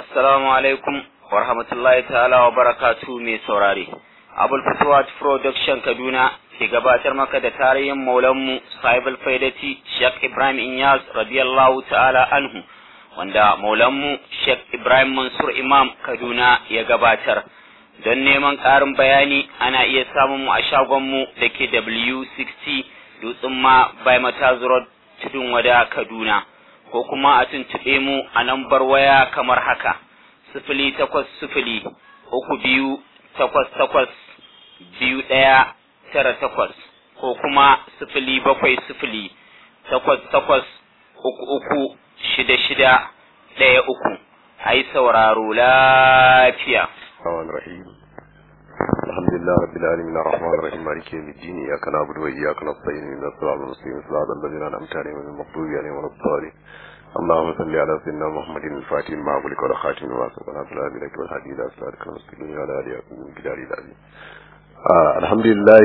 Assalamu alaikum wa rahmatullahi ta'ala wa barakatu mai saurare. Abul Fatuwat Production Kaduna ke gabatar maka da tarihin maulanmu Sahibul Faidati Sheikh Ibrahim Inyas radiyallahu ta'ala anhu wanda maulanmu Sheikh Ibrahim Mansur Imam Kaduna ya gabatar. Don neman ƙarin bayani ana iya samun mu a shagonmu da ke W60 Dutsen ma by Mataz Road Tudun Wada Kaduna. ko kuma a tuntuɓe mu a lambar waya kamar haka sifili takwas sifili uku biyu takwas takwas biyu ɗaya tara takwas ko kuma sifili bakwai sifili takwas takwas uku uku shida shida ɗaya uku a yi sauraro lafiya. الحمد لله رب العالمين الرحمن الرحيم مالك يوم الدين اياك نعبد واياك نستعين من الصراط المستقيم صراط الذين انعمت عليهم غير المغضوب عليهم ولا الضالين اللهم صل على سيدنا محمد الفاتح ما أغلق ولا خاتم ما سبق ناصر الهدي والهدي الى صراطك المستقيم وعلى اله وصحبه الجلال العظيم الحمد لله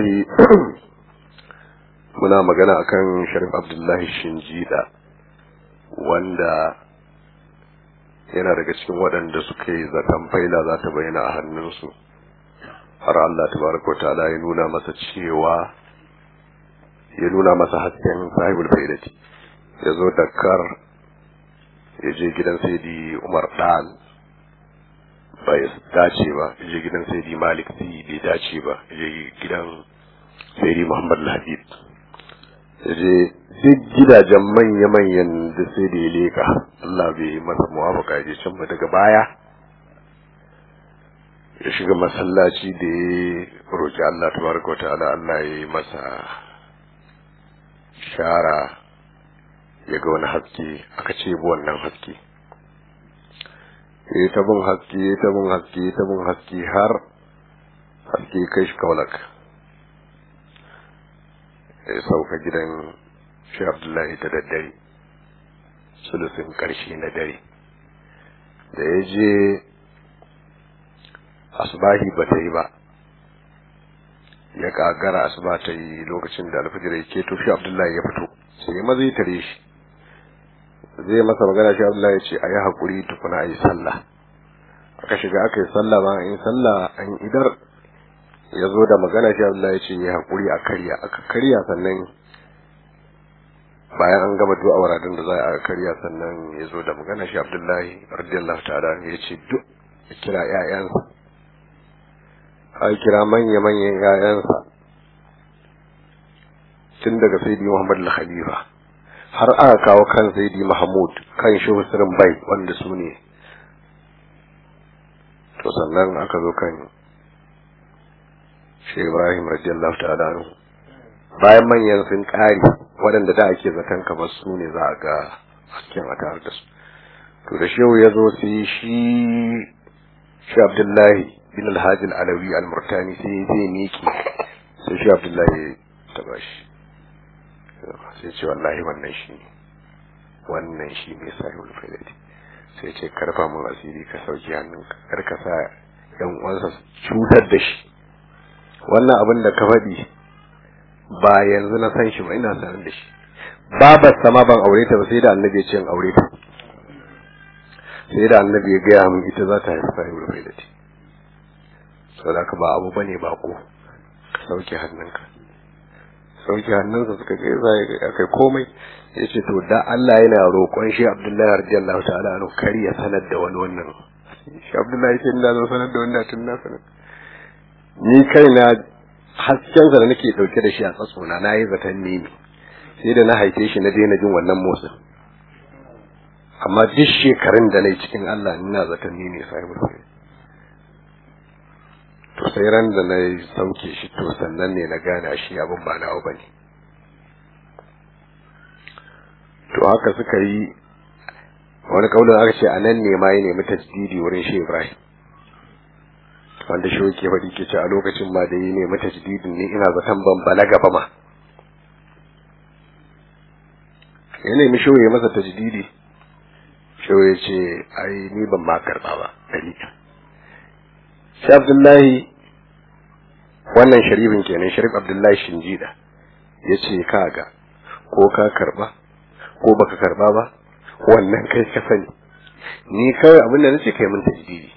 muna magana akan Sharif Abdullahi Shinjida wanda yana daga cikin waɗanda suka yi zaton faila za ta bayyana a hannunsu har Allah tabaraka wa ta'ala ya nuna masa cewa ya nuna masa hasken sahibul faidati ya zo Dakar ya je gidan Saidi Umar Dan bai dace ba ya je gidan Saidi Malik Si bai dace ba ya je gidan Saidi Muhammad Habib ya je duk gidajen manya-manyan da sai da ya leka Allah bai masa muwafaka ya je can ba daga baya ya shiga masallaci da ya roƙi Allah tabaraka wa ta'ala Allah ya yi masa shara ya ga wani haske aka ce bu wannan haske ya ta bin haske ya ta bin haske ya ta bin haske har haske kai shi kaulak ya sauka gidan shi abdullahi ta daddare sulusin karshe na dare da ya je asbahi ba ta yi ba ya kagara asuba ta yi lokacin da alfajir ya keto shi abdullahi ya fito sai maza ya tare shi zai masa magana shi Allah ya ce a yi haƙuri tukuna a yi sallah aka shiga aka yi sallah ba in sallah an idar ya zo da magana shi Allah ya ce ya haƙuri a karya aka karya sannan bayan an gama du'a waradin da za a karya sannan ya zo da magana shi Abdullahi radiyallahu ta'ala ya ce duk ya kira ƴaƴansa a kira manya-manyan ƴaƴansa tun daga sayyidi Muhammad al-Khalifa har aka kawo kan Saidi Mahmud kan Shehu Sirin Bai wanda su ne to sannan aka zo kan Shehu Ibrahim radiyallahu ta'ala anhu bayan manyan sun kare waɗanda da ake zaton kamar su ne za a ga hasken a tare da su to da Shehu ya zo sai shi shi Abdullahi bin Alhaji Alawi Al-Murtani sai zai miki sai shi Abdullahi ta bashi sai ce wallahi wannan shi ne wannan shi ne sahibul faidati sai ce karfa mun asiri ka sauki hannunka kar ka sa yan uwansa cutar da shi wannan abin da ka faɗi ba yanzu na san shi ba ina sanar da shi babar sama ban aure ta ba sai da annabi ya ce in aure ta sai da annabi ya gaya min ita za ta haifi sahibul faidati saboda haka ba abu bane bako ka sauke hannunka sauke hannunsa suka ce za ya kai komai ya ce to da Allah yana roƙon shi Abdullahi radiyallahu ta'ala anhu kar ya sanar da wani wannan shi Abdullahi ce ina zo sanar da wannan tun na sanar ni kaina hasken sa da nake dauke da shi a tsatsona na yi zaton ne ne sai da na haife shi na daina jin wannan motsin amma duk shekarun da na yi cikin Allah ina zaton ni ne sahibul to sai ran da na sauke shi to sannan ne na gane shi abin ba nawa ba ne to haka suka yi wani kaulin aka ce a nan ne ma ya nemi tajdidi wurin shi ibrahim wanda shi ke faɗi ke ce a lokacin ma da ya nemi tajdidin ne ina zaton ban balaga ba ma ya nemi shi ya masa tajdidi shi ya ce ai ni ban ma karɓa ba dalilin shi abdullahi wannan sharifin kenan sharif abdullahi shinjida ya ce kaga ko ka karba ko baka karba ba wannan kai ka sani ni kawai abin da nace kai mun tajdidi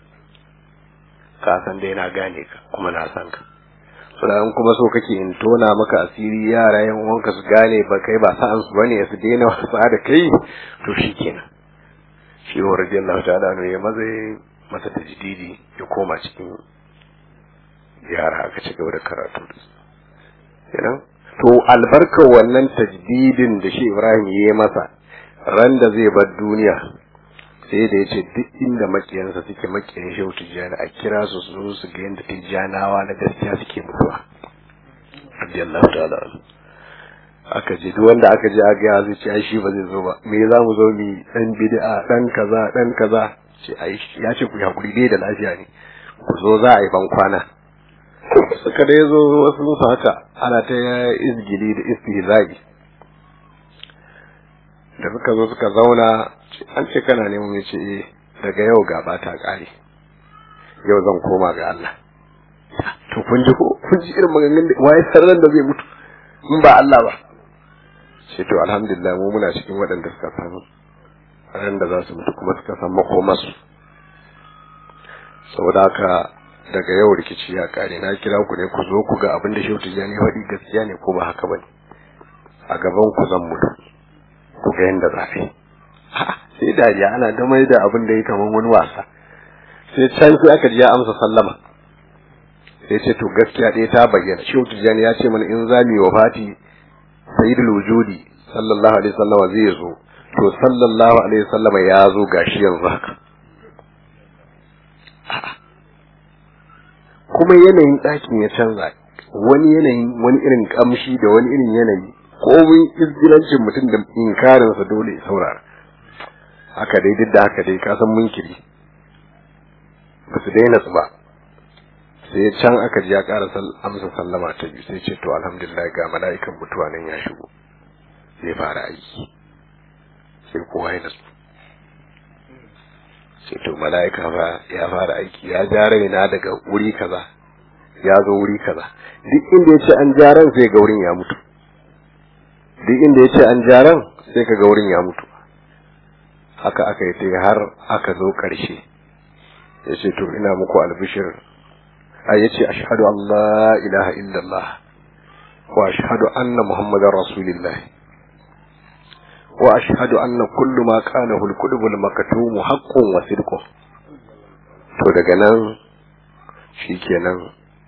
ka san dai na gane ka kuma na san ka sannan kuma so kake in tona maka asiri yara yan uwanka su gane ba kai ba sa'an su bane su daina wasa da kai to shikenan shi wa radiyallahu ta'ala ne ya maza masa tajdidi ya koma cikin yara aka ci gaba da karatu kenan to albarkar wannan tajdidin da shi Ibrahim ya yi masa ran da zai bar duniya sai da ya ce duk inda makiyansa suke makiyan shehu tijjani a kira su su zo su ga yadda tijjanawa na gaskiya suke mutuwa radiyallahu ta'ala aka je duk wanda aka je aka ya zai ce ai shi ba zai zo ba me za mu zo mu dan bid'a dan kaza dan kaza ce ai ya ce ku hakuri dai da lafiya ne ku zo za a yi ban kwana suka dai zo wasu musu haka ana ta izgili da istihza'i da suka zo suka zauna an ce kana neman ya ce eh daga yau gaba ta kare yau zan koma ga Allah to kun ji ko kun ji irin maganganun da waye sarran da zai mutu in ba Allah ba ce to alhamdulillah mu muna cikin waɗanda suka san ran da za su mutu kuma suka san makomarsu saboda haka daga yau rikici ya kare na kira ku ne ku zo ku ga abin da shehu tijjani faɗi gaskiya ne ko ba haka bane a gaban ku zan mutu ku ga yanda za yi sai dariya ana da mai da abin da ya kaman wani wasa sai can sai aka ji ya amsa sallama sai ce to gaskiya ɗaya ta bayyana shehu tijjani ya ce mana in za mu yi wafati sayyidul wujudi sallallahu alaihi wasallam zai zo to sallallahu alaihi wasallam ya zo gashi yanzu haka kuma yanayin ɗakin ya canza wani yanayin wani irin kamshi da wani irin yanayi komin izgilancin mutum da inkarinsa dole ya saurara haka dai duk da haka dai ka san munkiri ba su daina su ba sai can aka ji ya ƙara amsa sallama ta biyu sai ce to alhamdulillah ga mala'ikan mutuwa nan ya shigo zai fara aiki sai kowa ya nasu sai to mala'ika fa ya fara aiki ya ja raina daga wuri kaza ya zo wuri kaza duk inda ya ce an ja ran sai ga wurin ya mutu duk inda ya ce an ja ran sai ka ga wurin ya mutu haka aka yi sai har aka zo ƙarshe ya ce to ina muku albishir a ya ce ashhadu an la ilaha illallah wa ashhadu anna muhammadar rasulillah wa ashhadu anna kullu ma qalahu al-kutub al-maktum haqqun wa sidqun to daga nan shikenan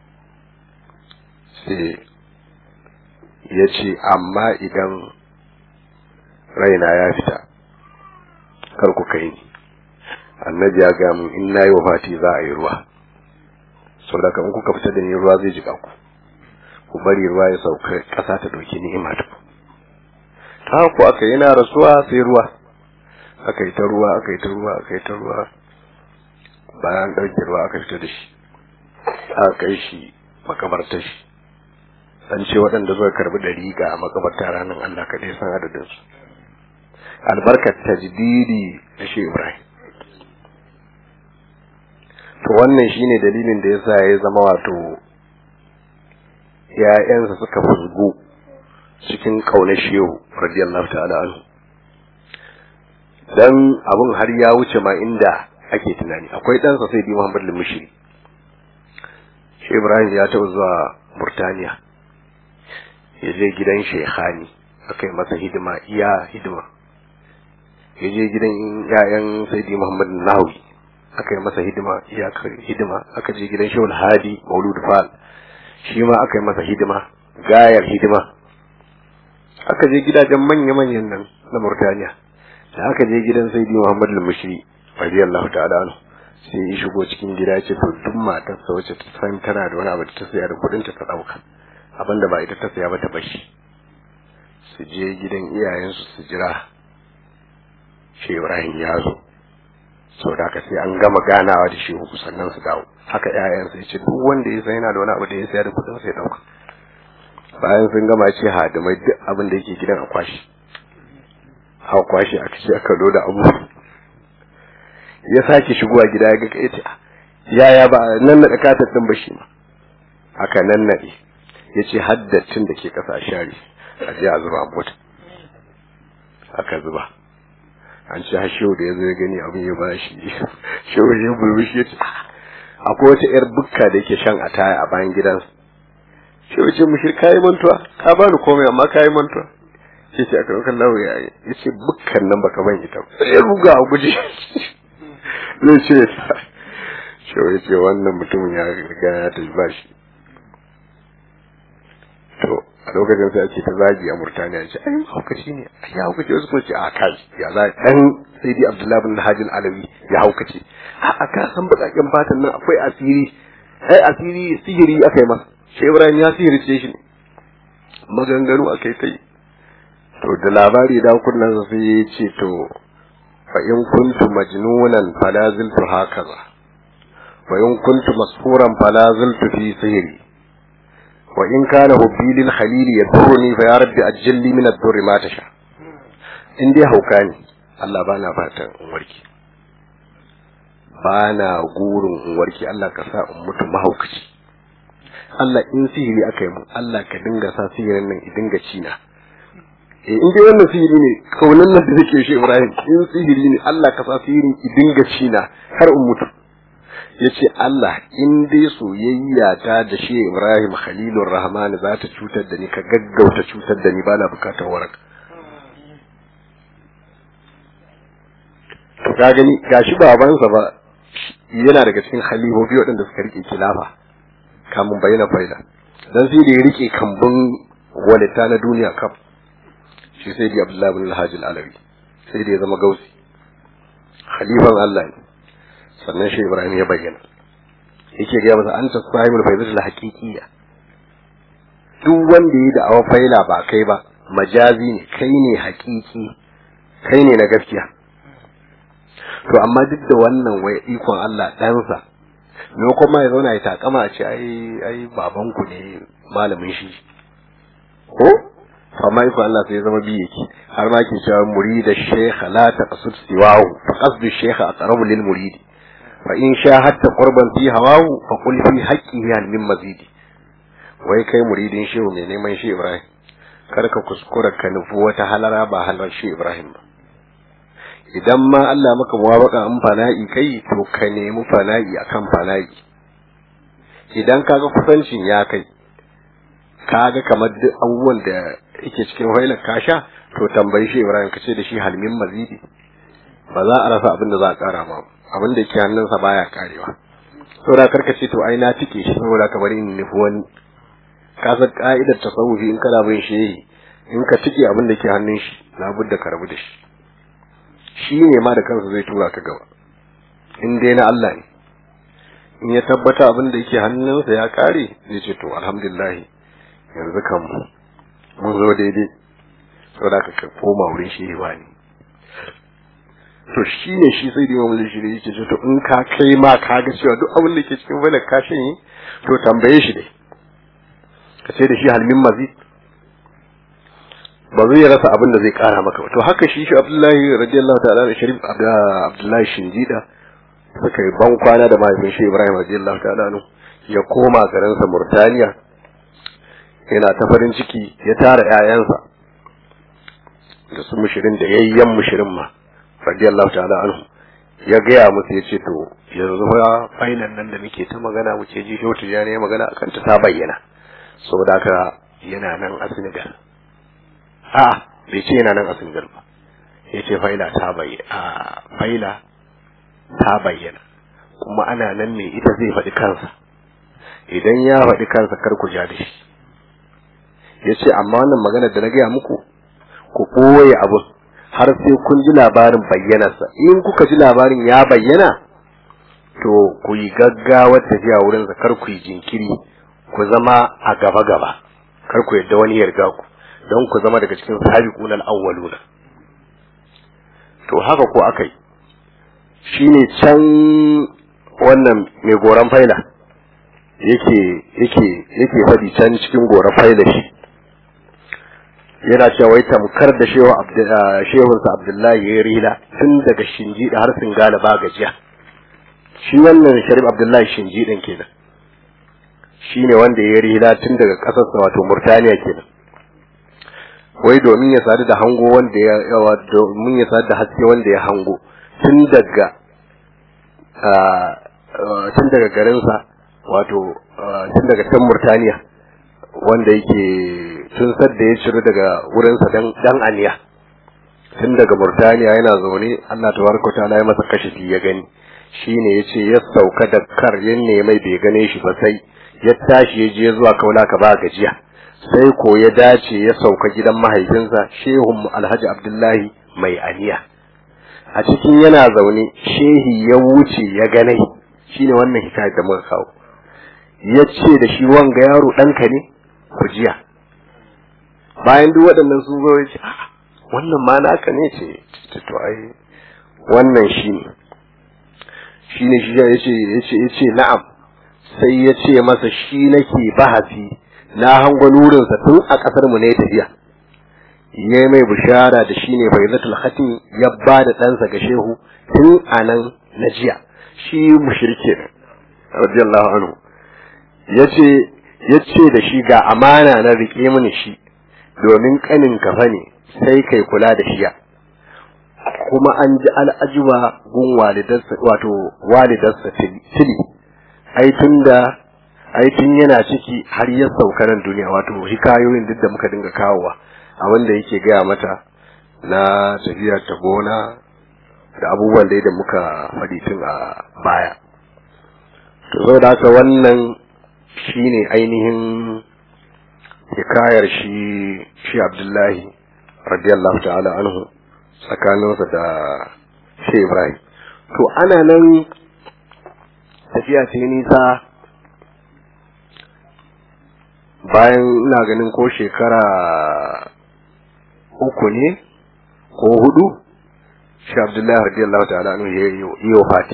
sai ya ce amma idan raina ya fita kar ku kai ni annabi ya ga mun in nayi wafati za a yi ruwa saboda kan kuka fita da ni ruwa zai jika ku ku bari ruwa ya sauka ƙasa ta ɗauki ni'ima ta ta ku aka yana rasuwa sai ruwa aka yi ta ruwa aka yi ta ruwa aka yi ta ruwa bayan ɗauke ruwa aka fita da shi aka kai shi makabartar shi an ce waɗanda suka karbi ɗari ga makabarta ranar Allah kaɗai san adadin su albarkar tajdidi da shi Ibrahim to wannan shine dalilin da yasa ya zama wato ‘ya'yansa suka fuzgu cikin ƙaunar shehu radiyallahu ta'ala anhu dan abun har ya wuce ma inda ake tunani akwai ɗansa sai bi Muhammad al-Mushri shi Ibrahim ya taɓa zuwa Burtaniya ya je gidan Shekhani aka yi masa hidima iya hidima ya je gidan ‘ya'yan Sayyidi Muhammad Nawawi aka yi masa hidima iya hidima aka je gidan Shehul Hadi Maulud Fal shi ma aka yi masa hidima gayar hidima aka je gidajen manya-manyan nan na Murtaniya da aka je gidan Sayyidi Muhammad al-Mushri radiyallahu ta'ala anhu sai ya shigo cikin gida ya ce to duk matar sa wacce ta san tana da wani abu da ta saya da kuɗin ta ta dauka abinda ba ita ta saya ba ta bashi su je gidan iyayensu su jira shi Ibrahim ya zo saboda haka sai an gama ganawa da shi uku sannan su dawo haka ƴaƴansa ya ce duk wanda ya san yana da wani abu da ya saya da kuɗin sa ya dauka bayan sun gama ce hadimai duk abin da yake gidan a kwashi a kwashi aka ce aka loda abu ya sake shigowa gida ya ga kai ce yaya ba nan na katar din ba shi ma aka nan nade ya ce haddacin da ke kasa share a je a zuba a mota aka zuba an ce har shehu da ya zo ya gani abin ya bashi shehu ya burbushi ya ce akwai wata yar bukka da yake shan ataya a bayan gidansa shehu ce mushir kayi mantuwa ka bani komai amma kayi mantuwa sai ce aka ɗaukar lawo ya ya ce bukkan nan baka ban ita sai ya ruga a guje zai ce shehu ya ce wannan mutumin ya riga ya tafi bashi to a lokacin sai ake ta zagi a Murtaniya ce ai haukaci ne ai ya haukace wasu kuma ce a kai ya za dan sai dai Abdullahi bin Hajin Alawi ya haukace a a ka san bakakken fatan nan akwai asiri ai asiri sihiri aka yi masa shi Ibrahim ya sihirce shi ne maganganu akai tai to da labari da kunnan sai ya ce to fa in kuntu majnunan fala ziltu hakaza wa in kuntu masfuran fala ziltu fi sihri وإن كان حبي للخليل يضرني فيا رب أجل لي من الضر ما تشاء in dai hauka ne Allah bana fatan in warke bana gurin in warke Allah ka sa in mutu mahaukaci Allah in sihiri aka yi mu Allah ka dinga sa sihirin nan i dinga cina eh in dai wannan sihiri ne kaunan nan da nake shi Ibrahim in sihiri ne Allah ka sa sihirin i dinga cina har in mutu yace Allah in dai soyayya ta da shi Ibrahim Khalilur Rahman za ta cutar da ni ka gaggauta cutar da ni bana bukatar waraka to ka gani gashi babansa ba yana daga cikin khalifofi waɗanda suka rike kilafa kamun bayyana faida dan sai da ya rike kambun walita na duniya kaf shi sai da Abdullahi bin Al-Hajj Al-Alawi sai da ya zama gausi khalifan Allah ne sannan shi Ibrahim ya bayyana yake ga masa anta sahibul faidatul haqiqiyya duk wanda yi da awa faila ba kai ba majazi ne kai ne haƙiƙi kai ne na gaskiya to amma duk da wannan wai ikon Allah ɗansa me kuma ya zauna ya takama a ce ai ai babanku ne malamin shi ko amma ikon Allah sai ya zama biye ki har ma ke cewa murida shaykh la taqsud siwahu fa qasdu shaykh aqrabu lil muridi fa in shahadta qurban fi hawahu fa qul fi haqqihi hal min mazidi wai kai muridin shehu mai neman shi Ibrahim kar ka kuskura ka nufi wata halara ba halar shi Ibrahim ba idan ma Allah maka muwafaka in fana'i kai to ka nemi fana'i akan fana'i idan kaga kusancin ya kai kaga kamar duk abubuwan da yake cikin wailar kasha to tambayi shi Ibrahim ka ce da shi halmin mazidi ba za a rasa abin da za a kara ma abin da ke hannunsa baya karewa saboda karka ce to ai na tike shi saboda ka bari in nufi wani ka san ka'idar tasawufi in kana bin shehi in ka tike abin da ke hannun shi labudda ka rabu da shi shi ne ma da kansa zai tura ka gaba in dai na Allah ne in ya tabbata abin da yake hannunsa ya kare zai ce to alhamdulillah yanzu kan mun zo daidai saboda ka koma wurin shehi ba ne to shi ne shi sai da imamu zai shirya yake ce to in ka kai ma ka ga cewa duk abin da ke cikin wani kashin yi to tambaye shi dai ka ce da shi halmin mazid ba zai rasa abin da zai kara maka ba to haka shi shi abdullahi radiyallahu ta'ala da sharif abdullahi shinjida suka yi ban kwana da mahaifin shi ibrahim radiyallahu ta'ala nu ya koma garinsa murtaniya yana ta farin ciki ya tara 'ya'yansa da su mushirin da yayyan mushirin ma radiyallahu ta'ala anhu ya gaya musu ya ce to yanzu fa fainan nan da muke ta magana muke ji shotu ya ne magana akan ta ta bayyana saboda haka yana nan a Senegal a bai ce yana nan a Senegal ba ya ce faila ta bayyana a faila ta bayyana kuma ana nan ne ita zai faɗi kansa idan ya faɗi kansa kar ku ja da shi ya ce amma wannan magana da na gaya muku ku ɓoye abu har sai kun ji labarin bayyanarsa in kuka ji labarin ya bayyana to ku yi gaggawar tafiya wurinsa kar ku yi jinkiri ku zama a gaba gaba kar ku yadda wani yarda ku don ku zama daga cikin sabiqun al-awwaluna to haka ko akai shine can wannan mai goran faila yake yake yake fadi can cikin goran faila shi yana cewa wai tamkar da shehu shehunsa abdullahi ya rila tun daga shinji da har singala ba gajiya shi wannan sharif abdullahi shinji din kenan shi ne wanda ya rila tun daga ƙasarsa wato murtaniya kenan wai domin ya sadu da hango wanda ya yawa domin ya sadu da haske wanda ya hango tun daga tun daga garinsa wato tun daga can Murtaniya wanda yake tun sadda ya ciro daga wurinsa dan aniya tun daga Murtaniya yana zaune Allah tabaraka ta'ala ya masa kashifi ya gani shine yace ya sauka da kar yanne mai bai gane shi ba sai ya tashi ya je zuwa kaula ka ba gajiya sai ko ya dace ya sauka gidan mahaifinsa shehun Alhaji Abdullahi mai aniya a cikin yana zaune shehi ya wuce ya gane shine wannan hikayar da muka kawo ya ce da shi wanga yaro ɗanka ne ku jiya bayan duk waɗannan sun zo ya ce wannan ma naka ne ce to ai wannan shi ne shi ne shi ya ce ya ce na'am sai ya ce masa shi nake bahasi na hango nurinsa tun a ƙasar mu ne tafiya ya mai bishara da shi ne faizatul khatim ya ba da ɗansa ga shehu tun a nan na jiya shi mushrike ne radiyallahu anhu yace yace da shi ga amana na rike mini shi domin kanin kafa ne sai kai kula da shiya kuma an ji al'ajuba gun walidarsa wato walidarsa tili ai tunda ai tun yana ciki har ya sauka nan duniya wato hikayoyin duk da muka dinga kawowa a wanda yake gaya mata na tafiya ta gona da abubuwan da da muka faɗi tun a baya to saboda haka wannan shine ainihin hikayar shi shi Abdullahi radiyallahu ta'ala anhu tsakaninsa da shi Ibrahim to ana nan tafiya ce nisa bayan ina ganin ko shekara uku ne ko hudu shi Abdullahi radiyallahu ta'ala anhu ya yi wafati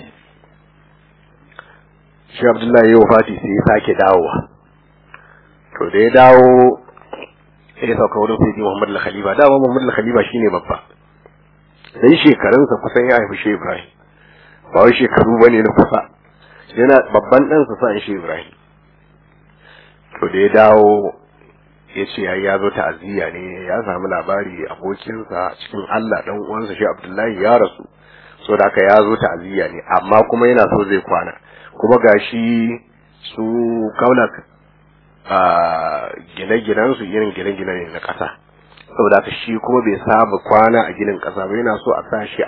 shi Abdullahi ya wafati sai ya sake dawowa to da ya dawo sai ya sauka wurin sai Muhammad al-Khalifa dama Muhammad al-Khalifa shine babba dan shekarunsa kusan ya haifi shi Ibrahim ba wai shekaru bane na kusa yana babban ɗansa sa shi Ibrahim to da ya dawo ya ce ya ya zo ta'aziyya ne ya samu labari abokinsa cikin Allah dan uwansa shi Abdullahi ya rasu so da haka ya zo ta'aziyya ne amma kuma yana so zai kwana kuma gashi su kaulak a gine-ginen su irin gine-gine ne na ƙasa saboda haka shi kuma bai saba kwana a ginin ƙasa ba yana so a sa shi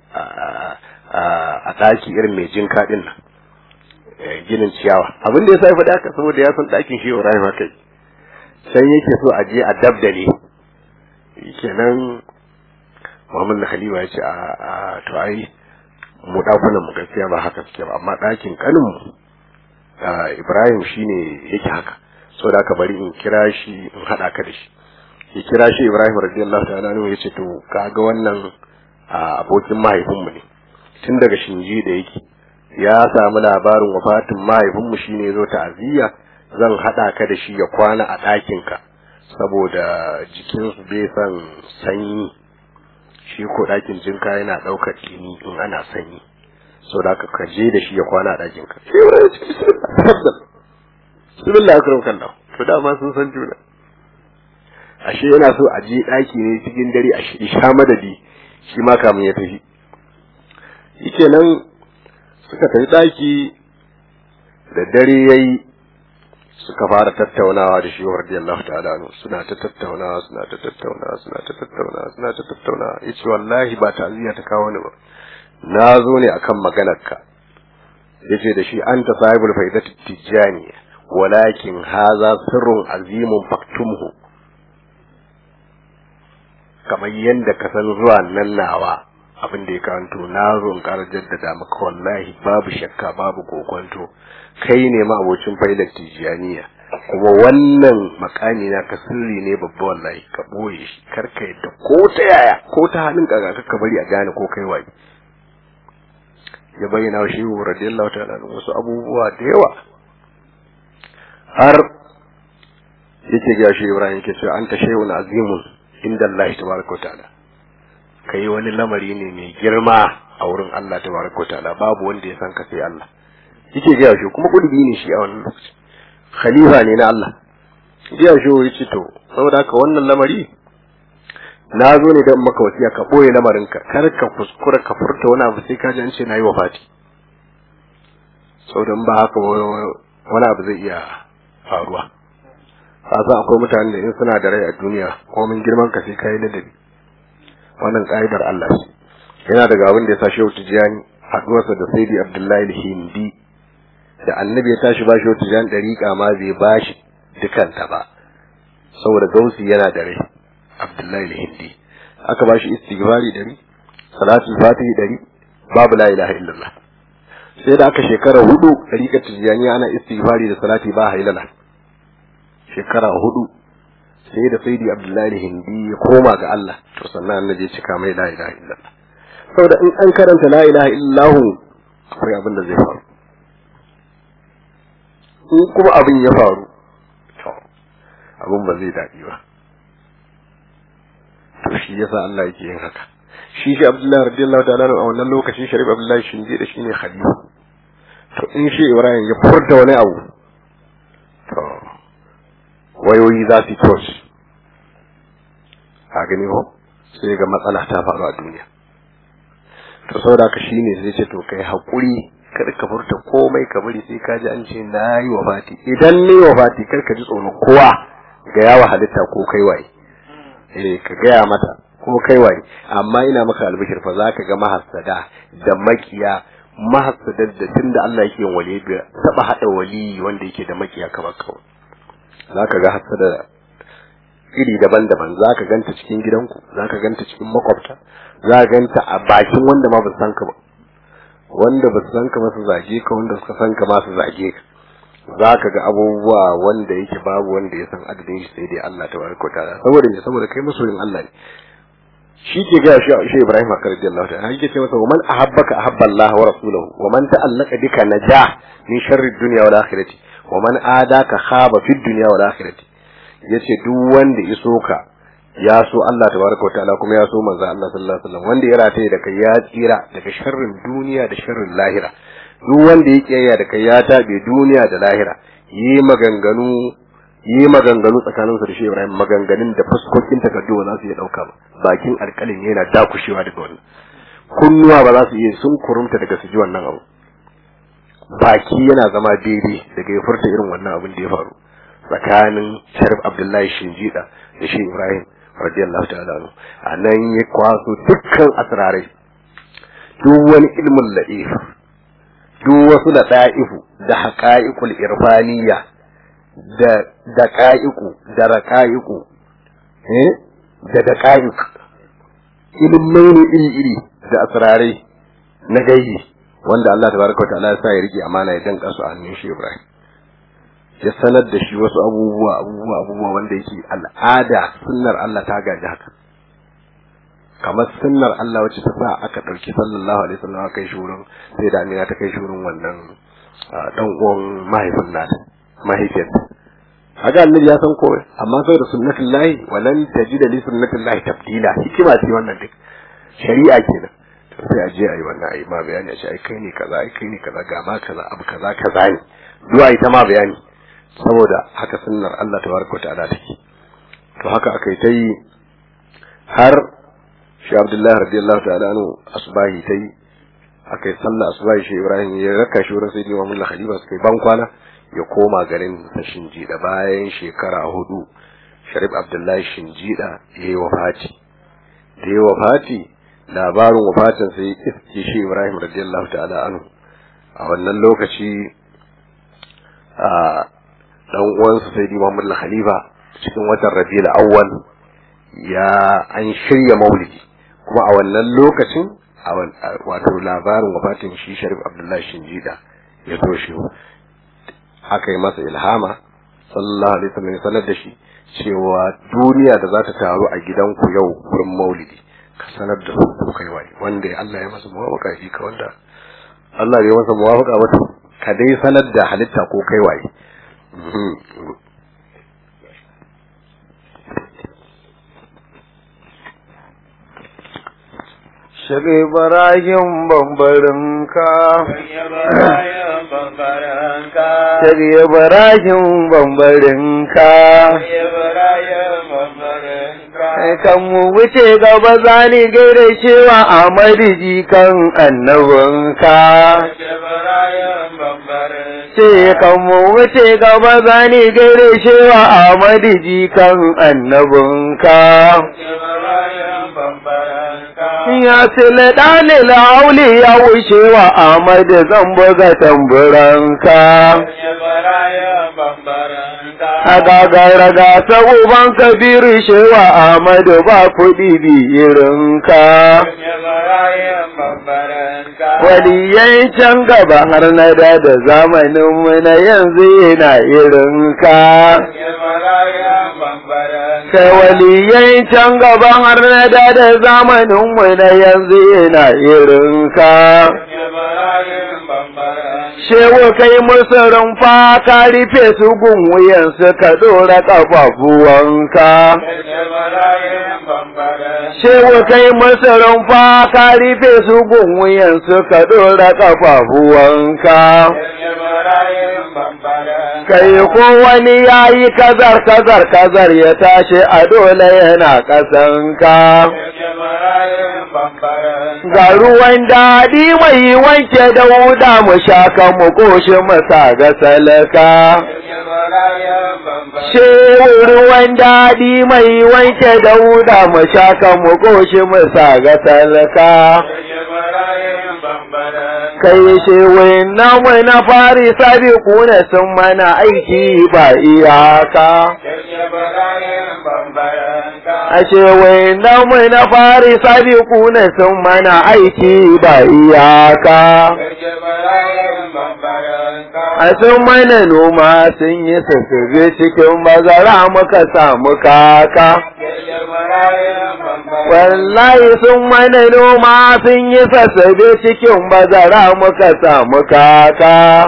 a ɗaki irin mai jin kaɗin nan ginin ciyawa abin da ya sa ya faɗi haka saboda ya san ɗakin shi Ibrahim haka sai yake so a je a dabdale kenan Muhammad na Khalifa ya ce a to ai mu ɗakunan mu gaskiya ba haka suke ba amma ɗakin kanin mu Ibrahim shine yake haka saboda haka bari in kira shi in haɗa ka da shi ya kira shi Ibrahim radiyallahu ta'ala anhu ya ce to kaga wannan abokin mahaifinmu ne tun daga shinji da yake ya samu labarin wafatin mahaifinmu shine zo ta'aziyya zan haɗa ka da shi ya kwana a ɗakinka saboda jikinsu bai san sanyi shi ko ɗakin jinka yana ɗaukar ɗini in ana sanyi so da ka kaje da shi ya kwana a ɗakinka shi wani ce bismillah akram kallah to dama sun san juna ashe yana so a je ɗaki ne cikin dare a sha madadi shi ma kamun ya tafi yake nan suka tafi ɗaki da dare yayi suka fara tattaunawa da shi radiyallahu ta'ala anhu suna ta tattaunawa suna ta tattaunawa suna ta tattaunawa suna ta tattaunawa yace wallahi ba ta'ziya ta kawo ni ba na zo ne akan maganarka yace da shi anta sahibul faidati tijani walakin haza sirrun azimun faktumhu kamar yadda ka san zuwa nan nawa abin da ya kanto na zo in ƙara jaddada maka wallahi babu shakka babu kokonto kai ne ma abocin failar tijaniya kuma wannan makami na ka sirri ne babba wallahi ka boye shi kar ka yadda ko ta yaya ko ta halin kaga ka bari a gane ko kai waye ya bayyana wa shehu radiyallahu ta'ala wasu abubuwa da yawa har yake ga shi Ibrahim yake cewa anta shay'un azimun inda Allah tabaraka ta'ala kai wani lamari ne mai girma a wurin Allah tabaraka ta'ala babu wanda ya san ka sai Allah yake ga shi kuma kudi ne shi a wannan lokaci khalifa ne na Allah ya shi yace to saboda haka wannan lamari na zo ne don maka wasiya ka ɓoye lamarinka kar ka kuskura ka furta wani abu sai ka ji an ce na yi wa fati saboda ba haka wani abu zai iya faruwa kasa akwai mutane da in suna da rai a duniya komin girman ka sai kai ladabi wannan ka'idar Allah ce yana daga abin da ya sa Shehu Tijani haduwarsa da Sayyidi Abdullahi al-Hindi da Annabi ya tashi ba Shehu Tijani dariƙa ma bai bashi dukanta ba saboda gausi yana da rai Abdullahi al-Hindi aka bashi istighfari dari salatul fatihi dari babu la ilaha illallah sai da aka shekara hudu dariƙar Tijani ana istighfari da salati ba hailala shekara hudu sai da saidi abdullahi hindi ya koma ga Allah to sannan annabi ya cika mai la ilaha illallah saboda in an karanta la ilaha illallah akwai abin da zai faru in kuma abin ya faru to abin ba zai daɗi ba to shi yasa Allah yake yin haka shi shi abdullahi radiyallahu ta'ala a wannan lokacin sharif abdullahi shinje da shine khalifa to in shi ibrahim ya furta wani abu to wayoyi za su tos a gani ko sai ga matsala ta faru a duniya to saboda haka shine zai ce to kai hakuri kada ka furta komai ka bari sai ka ji an ce na yi wa fati idan ne wa fati kar ka ji tsoron kowa ga yawa halitta ko kai waye eh ka gaya mata ko kai waye amma ina maka albishir fa zaka ga mahassada da makiya mahassadar da tunda Allah yake yin wali bai taba hada wali wanda yake da makiya kamar kawai za ka ga hasada iri daban-daban za ka ganta cikin gidanku za ka ganta cikin makwabta za ka ganta a bakin wanda ma ba su san ka ba wanda ba su san ka masu zage ka wanda suka san ka masu zage ka za ka ga abubuwa wanda yake babu wanda ya san adadin shi sai dai Allah ta baraka ta saboda ne saboda kai masoyin Allah ne shi ke ga shi shi Ibrahim akar radiyallahu ta'ala yake ce masa wa man ahabbaka ahabba Allah wa rasuluhu wa man ta'allaka bika najah min sharri dunya wal akhirati wa man adaka khaba fid dunya wal akhirati yace duk wanda ya soka ya so Allah tabaraka wa ta'ala kuma ya so manzo Allah sallallahu alaihi wasallam wanda ya rataye da kai ya tsira daga sharrin duniya da sharrin lahira duk wanda ya kiyaya da kai ya tabe duniya da lahira yi maganganu yi maganganu tsakanin su da shi Ibrahim maganganun da fuskokin takardu ba za su iya dauka ba bakin alƙalin yana dakushewa daga wannan kunnuwa ba za su iya sun kurumta daga su ji wannan abu baki yana zama daidai daga ya furta irin wannan abin da ya faru tsakanin Sharif Abdullahi Shinjida da shi Ibrahim radiyallahu ta'ala anhu anan ya kwaso dukkan asrarai duk wani ilmin la'if duk wasu da da'ifu da haqa'iqul irfaniyya da daqa'iqu da raqa'iqu eh da daqa'iq ilmai ne iri iri da asrarai na gaibi wanda Allah tabaraka ta'ala ya sa ya rike amana ya danka su a hannun shi Ibrahim ya sanar da shi wasu abubuwa abubuwa abubuwa wanda yake al'ada sunnar Allah ta gaji haka kamar sunnar Allah wacce ta sa aka ɗauki sallallahu alaihi wasallam kai shi wurin sai da Amina ta kai shi wurin wannan dan uwan mahaifin nata mahaifiyar haka annabi ya san komai amma saboda sunnatullahi walan tajida li sunnatullahi tabdila hikima ce wannan duk shari'a kenan to sai a je a yi wannan a yi ma bayani a ce ai kai ne kaza ai kai ne kaza ga ma kaza abu kaza kaza ne duwa ita ma bayani saboda haka sunnar Allah tabaraka ta'ala take to haka akai ta yi har shi Abdullahi radiyallahu ta'ala anhu asbahi ta yi akai sallah asbahi shi Ibrahim ya raka shi wurin sai Imam Allah Khalifa suka ban kwana ya koma garin Shinjida bayan shekara hudu Sharif Abdullahi Shinjida ya yi wafati da ya wafati labarin wafatin sai iske shi Ibrahim radiyallahu ta'ala anhu a wannan lokaci a dan uwansa sai Muhammad al-Khalifa cikin watan Rabiul Awwal ya an shirya maulidi kuma a wannan lokacin wato labarin wafatin shi Sharif Abdullahi Shinjida ya zo shi aka yi masa ilhama sallallahu alaihi wasallam ya sanar da shi cewa duniya da za ta taru a gidanku yau wurin maulidi ka sanar da su ko kai waye wanda Allah ya masa muwafaka shi ka wanda Allah ya masa muwafaka ba ka dai sanar da halitta ko kai waye Shek Ibrahim bambarinka Shek Ibrahim bambarinka kan mu wuce gaba zani gaida cewa Ahmadu jikan annabinka. Ce kan mu wuce gaba zani gaida cewa Ahmadu jikan annabinka. Ya sile ɗani la'auli ya wuce wa Ahmadu zan buga tamburanka. A gagara gasa uban kabiru shewa Ahmadu ba kuɗi biyirinka. Waliyan can gaba har na da da zamaninmu na yanzu yana irinka. Kai waliyan can gaba har na da da zamaninmu na yanzu yana irinka. Shewa kai musu rumfa ka rufe su gun wuyansu ka ɗora ƙafafuwanka. Shewa kai musu rumfa ka rufe su gun wuyansu ka ɗora ƙafafuwanka. Kai ko wani ya yi kazar kazar kazar ya tashi a dole yana ƙasanka. Ga ruwan daɗi mai wanke da wuda mu shaka mu koshi mu sa ga salaka. Shewu ruwan daɗi mai wanke da wuda mu shaka mu koshi mu sa ga salaka. Kai shewin namu na fari sabi kuna sun mana aiki ba iyaka. Ashe wai namu na fari sabi kuna sun mana aiki ba iyaka. A sun mana noma sun yi sassabe cikin bazara muka samu kaka. Wallahi sun mana noma sun yi sassabe cikin bazara muka samu kaka.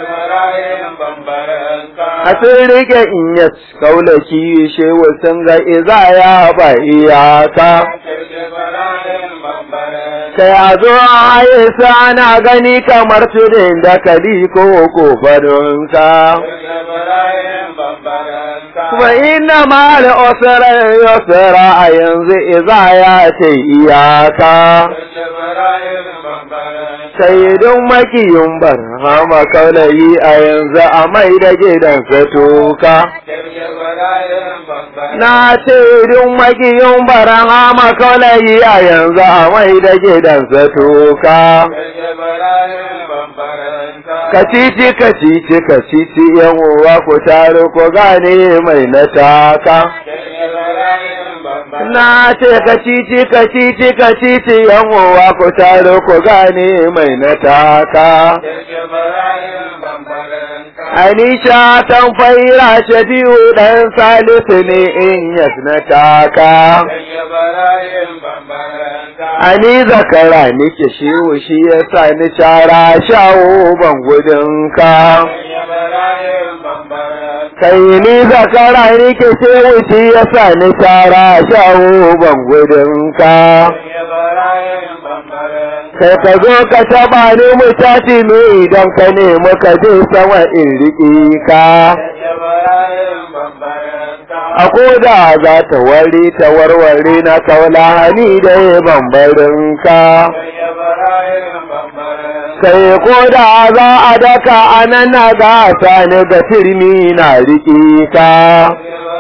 A sun rike in ya kaulaki shewa sun ga izaya ba iyaka. Kai a zo a yi ana gani kamar tudun da kali ko kofarinka. Kuma ina ma da osara yosara a yanzu izaya ce iyaka. Sai don makiyin barhama kaulayi a yanzu a mai da gidansa toka. Na ce don makiyin barhama kaulayi a yanzu a mai da gidansa toka. Kacici kacici kacici yan uwa ku taro ku gane mai na taka. Na ce kacici kacici kacici yan uwa ku taro ku gane mai na taka. Anisha tan faira shafi'u ɗan salisu ne in yas na taka. Ani zakara nike shiwu shi ya sa ni cara shawo ban gudunka. Kai ni zakara nike shiwu shi ya sa ni cara shawo ban gudunka. Kai ka zo ka taɓa ni mu tashi mu idan ka nemi ka je sama in riƙe ka. A koda za ta wari ta warware na kaula hani da ya bambarin ka. Kai koda za a daka a nan na gasa ni ga turmi na riƙe ka.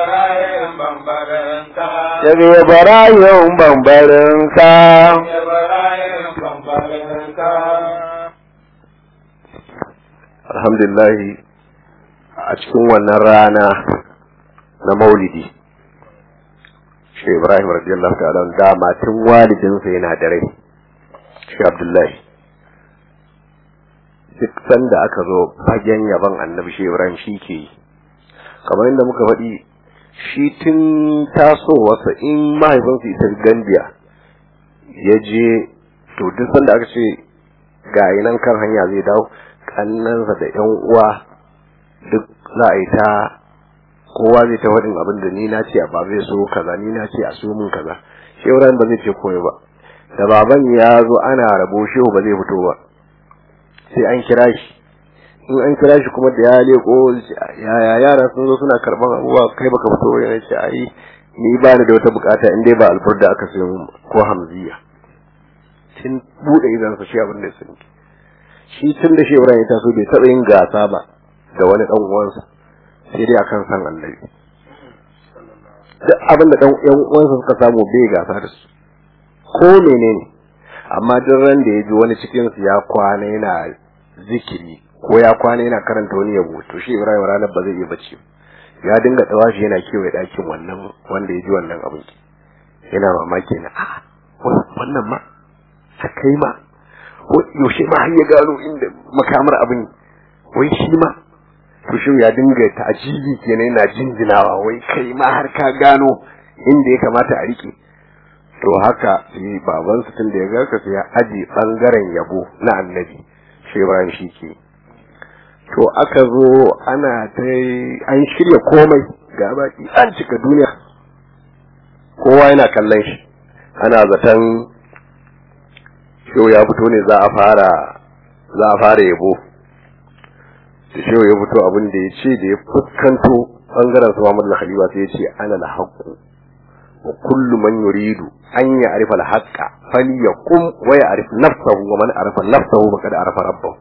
Daga barayin bambarin ka. alhamdulillah a cikin wannan rana na maulidi shi ibrahim radiyallahu ta'ala dama tun walidinsa yana da rai shi abdullahi duk sanda aka zo fagen yaban annabi shi ibrahim shi ke yi kamar inda muka faɗi shi tun tasowarsa in mahaifinsa ita gambiya ya je to duk sanda aka ce ga nan kan hanya zai dawo kannansa da yan uwa duk za a yi ta kowa zai ta faɗin abin da ni na ce a ba zai so kaza ni na ce a so mun kaza shehu ba zai ce komai ba da baban ya zo ana rabo shehu ba zai fito ba sai an kira shi in an kira shi kuma da ya leko yaya yara sun zo suna karban abubuwa kai baka fito ba yana ce ai ni ba ni da wata bukata in dai ba alburda aka sayo min ko hamziya tun bude idan sa shi abin da sun shi tun da shi Ibrahim ya taso bai taɓa yin gasa ba da wani dan uwansa sai dai akan san annabi duk abin da dan yan uwansa suka samu bai gasa da su ko menene amma duk ran da ya ji wani cikin su ya kwana yana zikiri ko ya kwana yana karanta wani yabo to shi Ibrahim ranar ba zai iya bacci ya dinga tawashi yana kewaye ɗakin wannan wanda ya ji wannan abin yana mamaki na a wannan ma ta kai ma yaushe ma har ya gano inda makamar abin wai shi ma to shi ya dinga ta'ajibi kenan yana jinjinawa wai kai ma har ka gano inda ya kamata a rike to haka sai baban su tun da ya ga sai ya aji bangaren yabo na annabi shi Ibrahim shi ke to aka zo ana ta an shirya komai ga baki an cika duniya kowa yana kallon shi ana zaton shehu ya fito ne za a fara za a fara yabo da shehu ya fito abin da ya ce da ya fuskanto bangaren su Muhammad al-Khalifa sai ya ce ana al-haqqu wa kullu man yuridu an ya'rifa al-haqqa falyaqum wa ya'rif nafsahu wa man arafa nafsahu faqad arafa rabbahu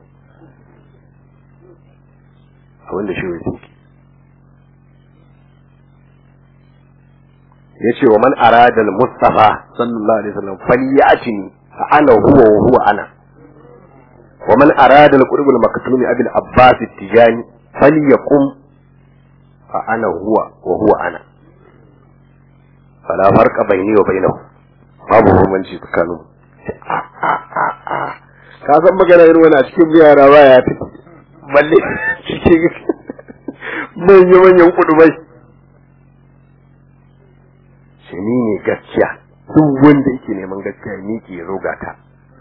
abin da shehu ya ce yace wa man arada al-mustafa sallallahu alaihi wasallam falyatini fa ana huwa wa huwa ana wa man arada al-qurb al-maktum abi al-abbas at-tijani falyaqum fa ana huwa wa huwa ana fala farqa bayni wa bainahu babu bambanci tsakanin ka san magana irin wani a cikin yara baya ta balle cikin manyan manyan kudubai shi ni ne gaskiya duk wanda yake neman gaskiya ni ke zo gata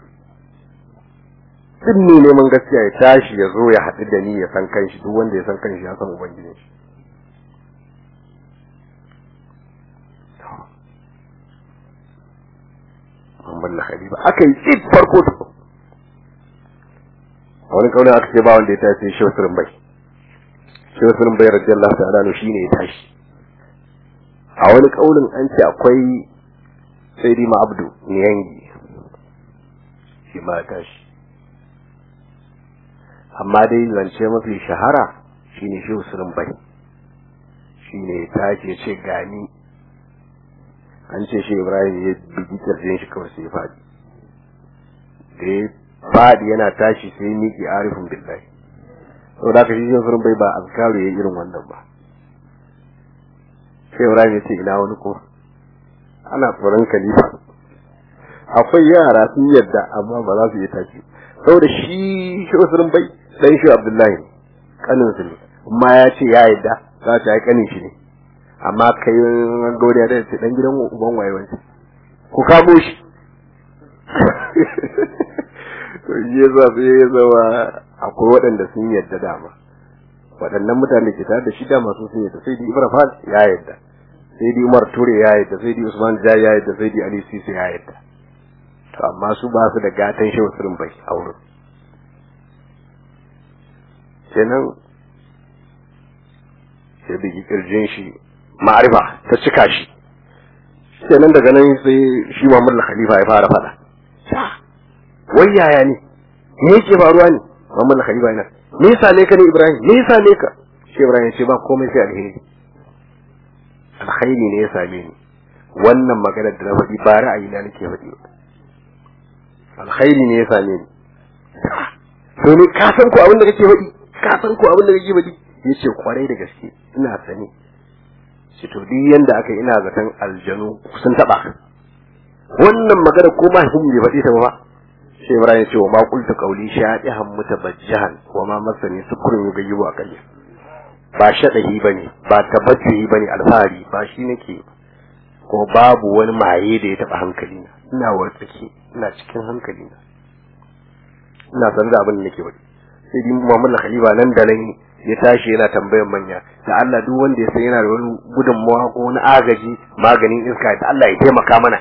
duk ne neman gaskiya ya tashi ya zo ya haɗu da ni ya san kanshi duk wanda ya san kanshi ya san ubangijin shi Muhammad na Khalifa aka yi tsit farko da wani kaunin aka ce ba wanda ya tashi shi wasu bai shi wasu bai radiyallahu ta'ala shi ne ya tashi a wani kaulin an ce akwai sai dima abdu niyangi shi ma tashi amma dai zance mafi shahara shine shi usulun bai shine ya tashi ya ce gani an ce shi ibrahim ya bugi kirjin shi kawai sai ya faɗi da ya faɗi yana tashi sai ya miƙe arifin billahi saboda haka shi usulun bai ba azkaru ya irin wannan ba sai Ibrahim ya ce ina wani ko ana tsoron khalifa akwai yara sun yadda amma ba za su yi tashi saboda shi shi usulun bai dan shi Abdullahi kanin su ne amma ya ce ya yadda za ta yi kanin shi ne amma kai gaudiya da ce dan gidan uban waye wani ku kamo shi to shi yasa sai ya zama akwai waɗanda sun yadda dama waɗannan mutane ke tare da shi da masu sun yadda sai di ibrahim ya yadda sai di umar ture ya yadda sai di usman ja ya yadda sai di ali sisi ya yadda to amma su ba su da gatan shi wasu bai a wurin kenan sai bigi kirjin shi ma'arifa ta cika shi kenan daga nan sai shi Muhammad Khalifa ya fara fada wai yaya ne me yake faruwa ne Muhammad Khalifa yana me yasa ne ka ne Ibrahim me yasa ne ka shi Ibrahim ce ba komai sai alheri alkhairi ne ya same ni wannan magana da na faɗi ba ra'ayi na nake faɗi ba alkhairi ne ya same ni to ne ka san ko abin da kake faɗi ka san ko abin da kake faɗi yace kwarai da gaske ina sani shi to duk yanda aka ina zaton aljanu sun taba wannan magana ko ma hin bai faɗi ta ba sai Ibrahim ya ce wa ma qultu qawli shadihan mutabajjahan wa ma masani sukurun yugayyibu akalli ba shadahi bane ba tabajjuhi bane alfahari ba shi nake ko babu wani maye da ya taba hankali na ina wartsake ina cikin hankali na ina san da abin da nake wadi sai dai Muhammad Khalifa nan da nan ya tashi yana tambayan manya da Allah duk wanda ya san yana da wani gudunmawa ko wani agaji maganin iska da Allah ya taimaka mana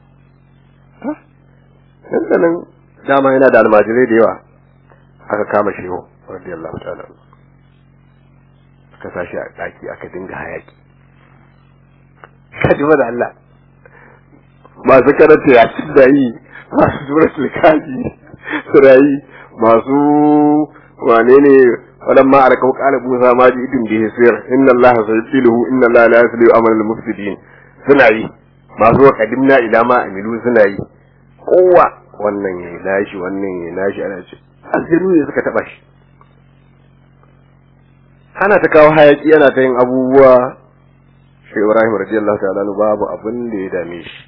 nan da nan dama yana da almajirai da yawa aka kama shehu radiyallahu ta'ala aka sashi a daki aka dinga hayaki kaji da Allah masu karanta ya ci da yi masu suratul kaji surayi masu wane ne wadan ma alkau qala musa ma ji idin bihi sir inna Allah sayyiduhu inna Allah la yuslihu amal al mufsidin suna yi masu wa qadimna ila ma amilu suna yi kowa wannan ya nashi wannan ya nashi ana ce asiru ne suka taba shi ana ta kawo hayaki ana ta yin abubuwa shi Ibrahim radiyallahu ta'ala babu abin da ya dame shi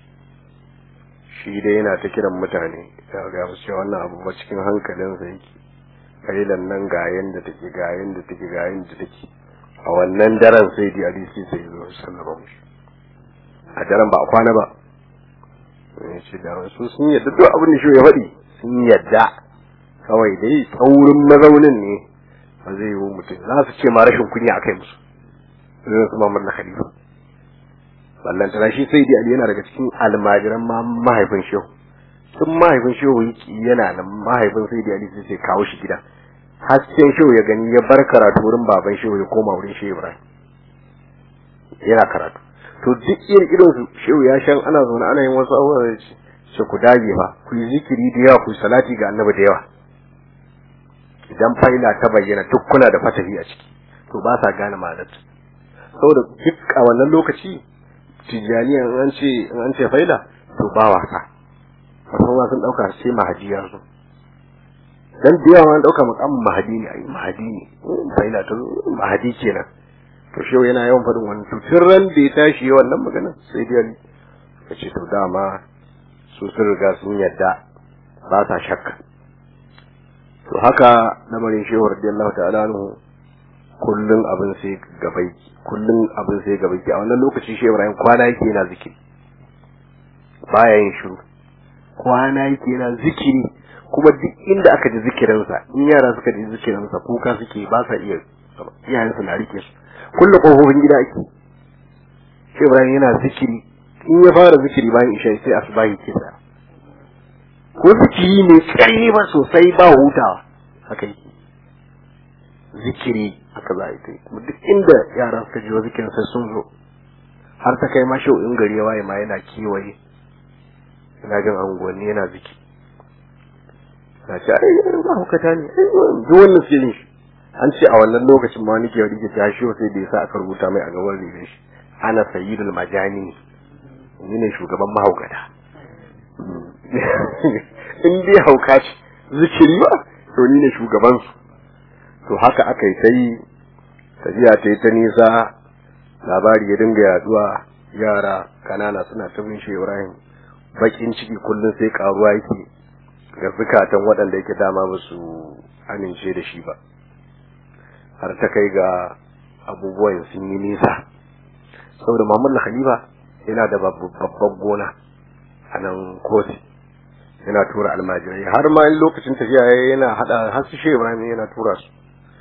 shi dai yana ta kiran mutane ya ga musu cewa wannan abu ba cikin hankalinsa yake kailan nan ga yanda take ga yanda take ga yanda take a wannan daren sai di hadisi sai zo sallama mushi a daren ba a kwana ba ya ce da su sun yadda duk abin da shi ya faɗi sun yadda kawai dai tsaurin mazaunin ne ba zai yi mutum za su ce ma rashin kunya a kai musu zai su mamar na khalifa ballantana shi sai dai ali yana daga cikin almajiran ma mahaifin shehu tun mahaifin shehu yana nan mahaifin sai dai ali sai sai kawo shi gida hasken shehu ya gani ya bar karatu wurin baban shehu ya koma wurin shehu ibrahim yana karatu to duk irin irin su shehu ya shan ana zaune ana yin wasu abubuwa da ce ku dage fa ku yi zikiri da yawa ku yi salati ga annabi da yawa idan faila ta bayyana duk kuna da fatahi a ciki to ba sa gane ma'anar saboda duk a wannan lokaci tijaniya an ce an ce faila to ba wasa wasu ma sun dauka sai mahadi ya zo dan da yawa an dauka makamin mahadi ne ai mahadi ne faila ta mahadi kenan to shi yana yawan faɗin wannan to tun ran da ya tashi yawan nan magana sai dai ya ce to dama su sun riga sun yadda ba sa shakka to haka lamarin shehu radiyallahu ta'ala anhu kullun abin sai gabai kullun abin sai gabai a wannan lokaci shehu Ibrahim kwana yake yana zikiri baya yin shiru kwana yake yana zikiri kuma duk inda aka ji zikirinsa in yara suka ji zikirinsa kuka suke ba sa iya iyayen su na rike su kullu kofofin gida ake shehu Ibrahim yana zikiri in ya fara zikiri bayan isha sai asubahi ke sa ko zikiri mai tsayi ba sosai ba hutawa haka yake zikiri haka za a yi kuma duk inda yara suka ji zikirin sai sun zo har ta kai ma shau in gari ya waye ma yana kewaye ina jin anguwanni yana ziki na ce ai yana ba hukata ne duk wannan suke yin shi an ce a wannan lokacin ma nake wani ke ta shi sai da yasa aka rubuta mai a gaban ribe shi ana sayyidul majani ni ne shugaban mahaukata in dai hauka ce zikiri ba to ni ne shugabansu to haka aka yi ta yi tafiya ta yi ta nisa labari ya dinga yaduwa yara kanana suna ta bin shi ibrahim bakin ciki kullum sai karuwa yake ga zukatan waɗanda yake dama ba su amince da shi ba har ta kai ga abubuwan sun yi nisa saboda muhammadu khalifa yana da babban gona a nan kosi yana tura almajirai har ma in lokacin tafiya yana hada har su shehu ibrahim yana tura su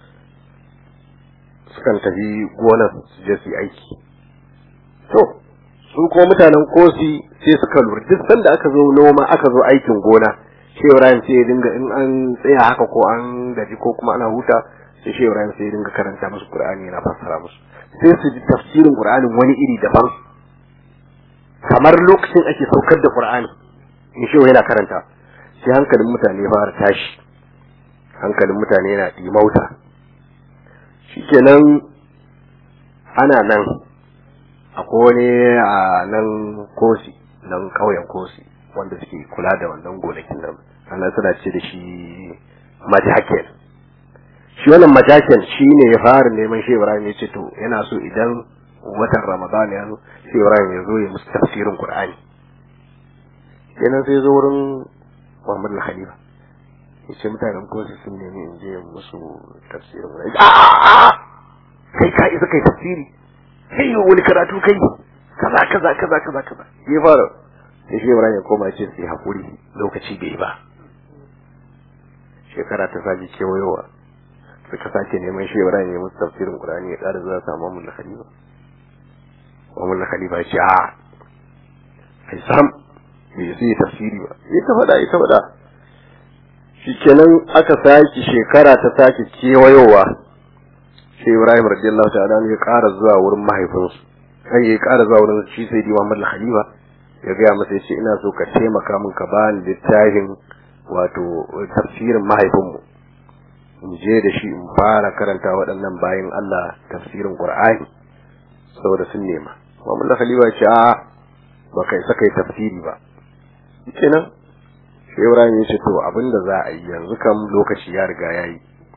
sukan tafi gonar su je su yi aiki to su kuma mutanen kosi sai suka lura duk sanda aka zo noma aka zo aikin gona shehu ibrahim sai ya dinga in an tsaya haka ko an gaji ko kuma ana huta sai shehu ibrahim sai ya dinga karanta musu qur'ani yana fassara musu sai su ji tafsirin qur'anin wani iri daban kamar lokacin ake saukar da qur'ani in shehu yana karanta sai hankalin mutane fara tashi hankalin mutane yana dimauta shikenan ana nan akwai wani a nan kosi nan ƙauyen kosi wanda suke kula da wannan gonakin nan ana suna ce da shi majaken shi wannan majaken shi ne ya fara neman shi ibrahim ya ce to yana so idan watan ramadan ya zo shi ibrahim ya zo ya musu tafsirin qur'ani kenan sai zo wurin muhammad al-khalifa ya ce mutanen kosi sun nemi in je musu tafsirin qur'ani kai ka isa kai tafsiri kai wani karatu kai kaza kaza kaza kaza kaza ya fara sai shi Ibrahim ya koma ce sai hakuri lokaci bai ba shekara ta sake kewayowa suka sake neman shi Ibrahim ya musu tafsirin Qur'ani ya ƙara zuwa samu Muhammad Khalifa Muhammad Khalifa ya ce a ai sam bai sai tafsiri ba ya ta faɗa ya ta faɗa shikenan aka sake shekara ta sake kewayowa sai Ibrahim radiyallahu ta'ala ya ƙara zuwa wurin mahaifinsu sai ya ƙara zuwa wurin shi sai di Muhammad Khalifa ya gaya masa ya ce ina so ka taimaka min ka bani littafin wato tafsirin mahaifinmu in je da shi in fara karanta waɗannan bayan Allah tafsirin Qur'ani saboda sun nema Muhammad Khalifa ya ce a ba kai saka yi tafsiri ba kenan sai Ibrahim ya ce to abinda za a yi yanzu kam lokaci ya riga ya yi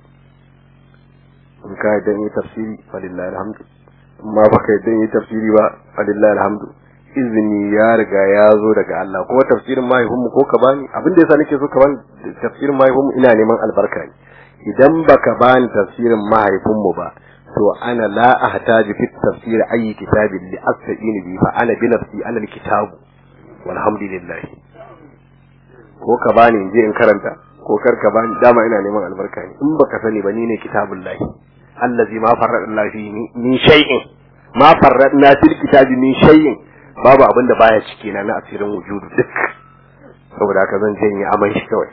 in ka dan yi tafsiri falillahi alhamdu in ma baka dan yi tafsiri ba falillahi alhamdu izini ya riga ya zo daga Allah ko tafsirin mahaifinmu ko ka bani abin da yasa nake so ka bani tafsirin mahaifinmu ina neman albarka ne idan baka bani tafsirin mahaifinmu ba to ana la ahtaju fi tafsir ayi kitabin li asta'inu bi fa ana bi nafsi ala alkitab walhamdulillah ko ka bani in je in karanta ko kar ka bani dama ina neman albarka ne in baka sani ba ni ne kitabullahi allazi ma farradna fi min shay'in ma farradna fil kitabi min shay'in babu abin da baya ciki na na asirin wujudu duk saboda haka zan janye aman shi kawai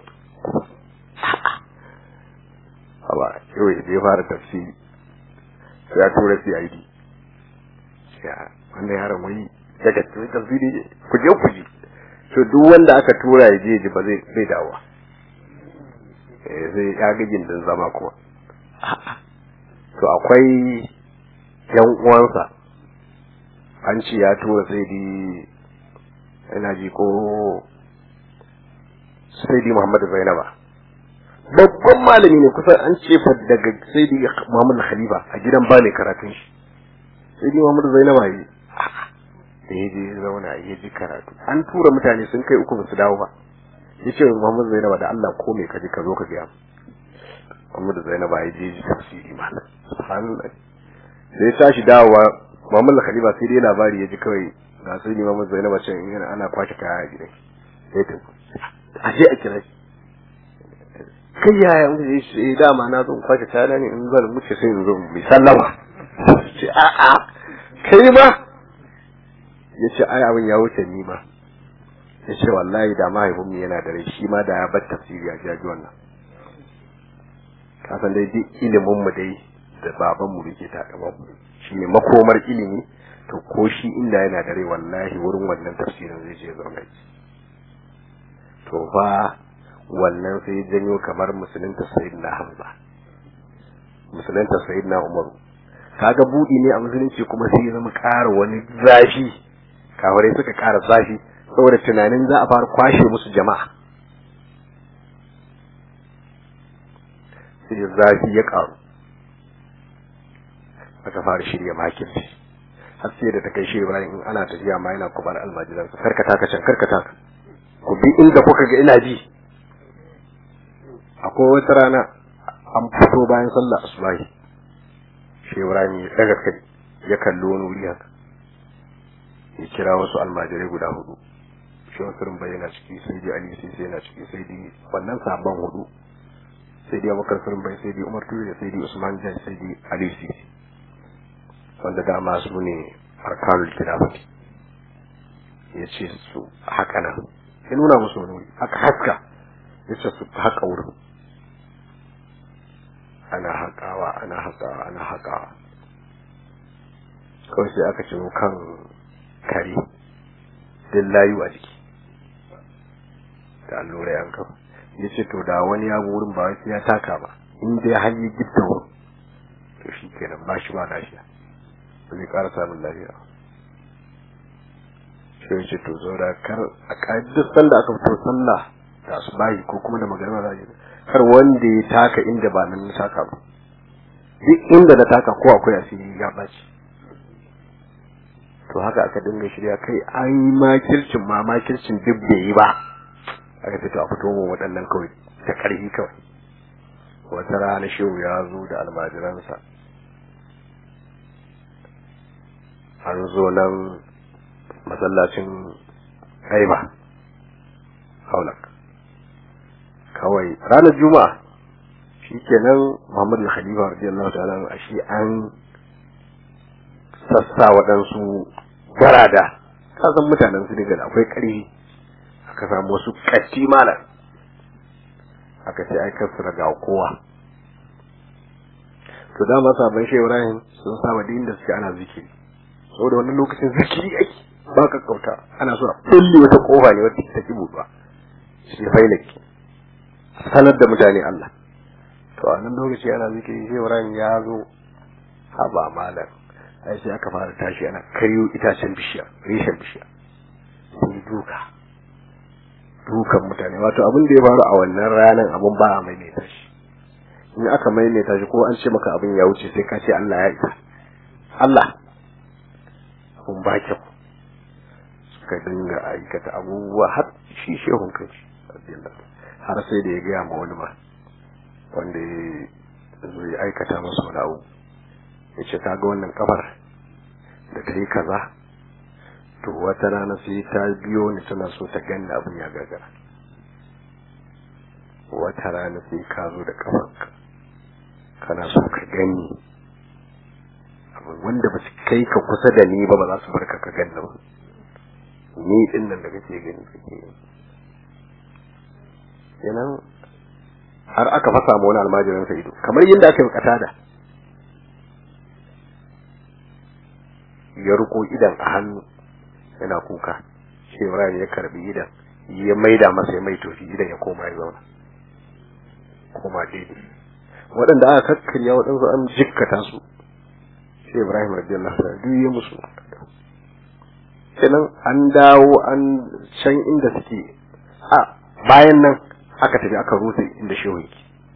haba yau ya fara tafsiri ya tura CID ya wannan yaron wai daga tafsiri ku je ku ji to duk wanda aka tura ya je ji ba zai zai dawo eh sai ya ga gindin zama kuma to akwai yan uwansa an ce ya tura sai di ina ji ko sai di Muhammadu Zainaba babban malami ne kusan an ce fa daga sai di Muhammadu Khalifa a gidan ba ne karatun shi sai di Muhammadu Zainaba yi da ya je zauna ya ji karatu an tura mutane sun kai uku ba su dawo ba ya ce Muhammadu Zainaba da Allah ko me ka ji ka zo ka gaya Muhammadu Zainaba ya je ji tafsiri malam subhanallah sai ya tashi dawowa Muhammad Khalifa sai dai labari ya ji kawai ga sai ni Muhammad Zainab can yana ana kwace kaya a gidan sai ta a je a kira shi kai yaya mun je shi dama na zo kwace kaya ne in zan muke sai in zo mai sallama ce a a kai ma ya ce ai abin ya wuce ni ma ya ce wallahi da mahaifinmu yana da rai shi ma da ya bar tafsiri a jaji wannan kasan dai duk ilimin mu dai da babanmu da ke takaman shi ne makomar ilimi to ko shi inda yana da rai wallahi wurin wannan tafsirin zai je zauna to fa wannan sai janyo kamar musulunta sayyidina hamza musulunta sayyidina umaru kaga budi ne a musulunci kuma sai ya zama ƙara wani zafi kafirai suka ƙara zafi saboda tunanin za a fara kwashe musu jama'a sai zafi ya ƙaru aka fara shirya makirci har sai da ta kai shi Ibrahim in ana tafiya ma yana kubar almajiran sa karkata ka can karkata ka ku bi inda kuka ga ina ji akwai wata rana an fito bayan sallah asubahi shi Ibrahim ya daga kai ya kalli wani wuri haka ya kira wasu almajirai guda hudu shi wasu rumba yana ciki sai dai Ali sai sai yana ciki sai dai wannan sabon hudu sai dai Abubakar Surumbai sai dai Umar Turi sai dai Usman Jan sai dai Ali Sisi wanda dama su ne arkanul khilafati ya ce su haka nan ya nuna musu wani wuri haka haska ya ce su haka wurin ana haƙawa ana haƙawa ana haƙawa kawai sai aka ciro kan kare din layu a jiki da allura yan kafa ya ce to da wani ya wurin ba wasu ya taka ba in dai har yi gidda wurin to shi kenan ba shi ba lafiya ba zai ƙara samun lafiya shi ya ce to zo da kar a ƙa'idar sanda aka fito sallah da su bayi ko kuma da magana za a yi kar wanda ya taka inda ba nan na taka ba duk inda na taka ko akwai asiri ya ɓaci to haka aka dinga shirya kai an yi makircin ma makircin duk bai yi ba aka fito a fito mu waɗannan kawai ta ƙarfi kawai wata rana shehu ya zo da almajiransa an zo nan masallacin haiba haulak kawai ranar juma'a shi kenan muhammadu khalifa radiyallahu ta'ala a shi an sassa waɗansu garada kasan mutanen su daga akwai ƙarfi aka samu wasu ƙatti malam aka ce ai kasu raga kowa to dama sabon shi ibrahim sun saba da inda suke ana zikiri saboda wannan lokacin zikiri ake ba ka kauta ana so a kulle wata kofa ne wata ta ki buɗuwa shi failaki sanar da mutane Allah to a nan lokaci ana zikiri sai Ibrahim ya zo haba malam ai sai aka fara tashi ana karyo itacen bishiya reshen bishiya sai duka dukan mutane wato abin da ya faru a wannan ranar abin ba a maimaita shi in aka maimaita shi ko an ce maka abin ya wuce sai ka ce Allah ya isa Allah abin ba kyau suka dinga aikata abubuwa har shi shehun kanshi har sai da ya gaya ma wani ma wanda ya zo ya aikata masa wani abu ya ce ta ga wannan kafar da ta yi kaza to wata rana sai ta biyo ni tana so ta ganna abin ya gagara wata rana sai ka zo da kafarka kana so ka gani wanda ba su kai ka kusa da ni ba ba za su barka ka ganna ba ni din nan da kake gani kake kenan har aka fasa ma wani almajirin sa ido kamar yadda aka yi kata da ya ruko idan a hannu yana kuka shi Ibrahim ya karbi idan ya maida masa ya mai tofi idan ya koma ya zauna koma daidai waɗanda aka kakkarya waɗansu an jikkata su shi Ibrahim radiyallahu anhu duk ya musu kenan an dawo an can inda suke a bayan nan aka tafi aka rusa inda shehu yake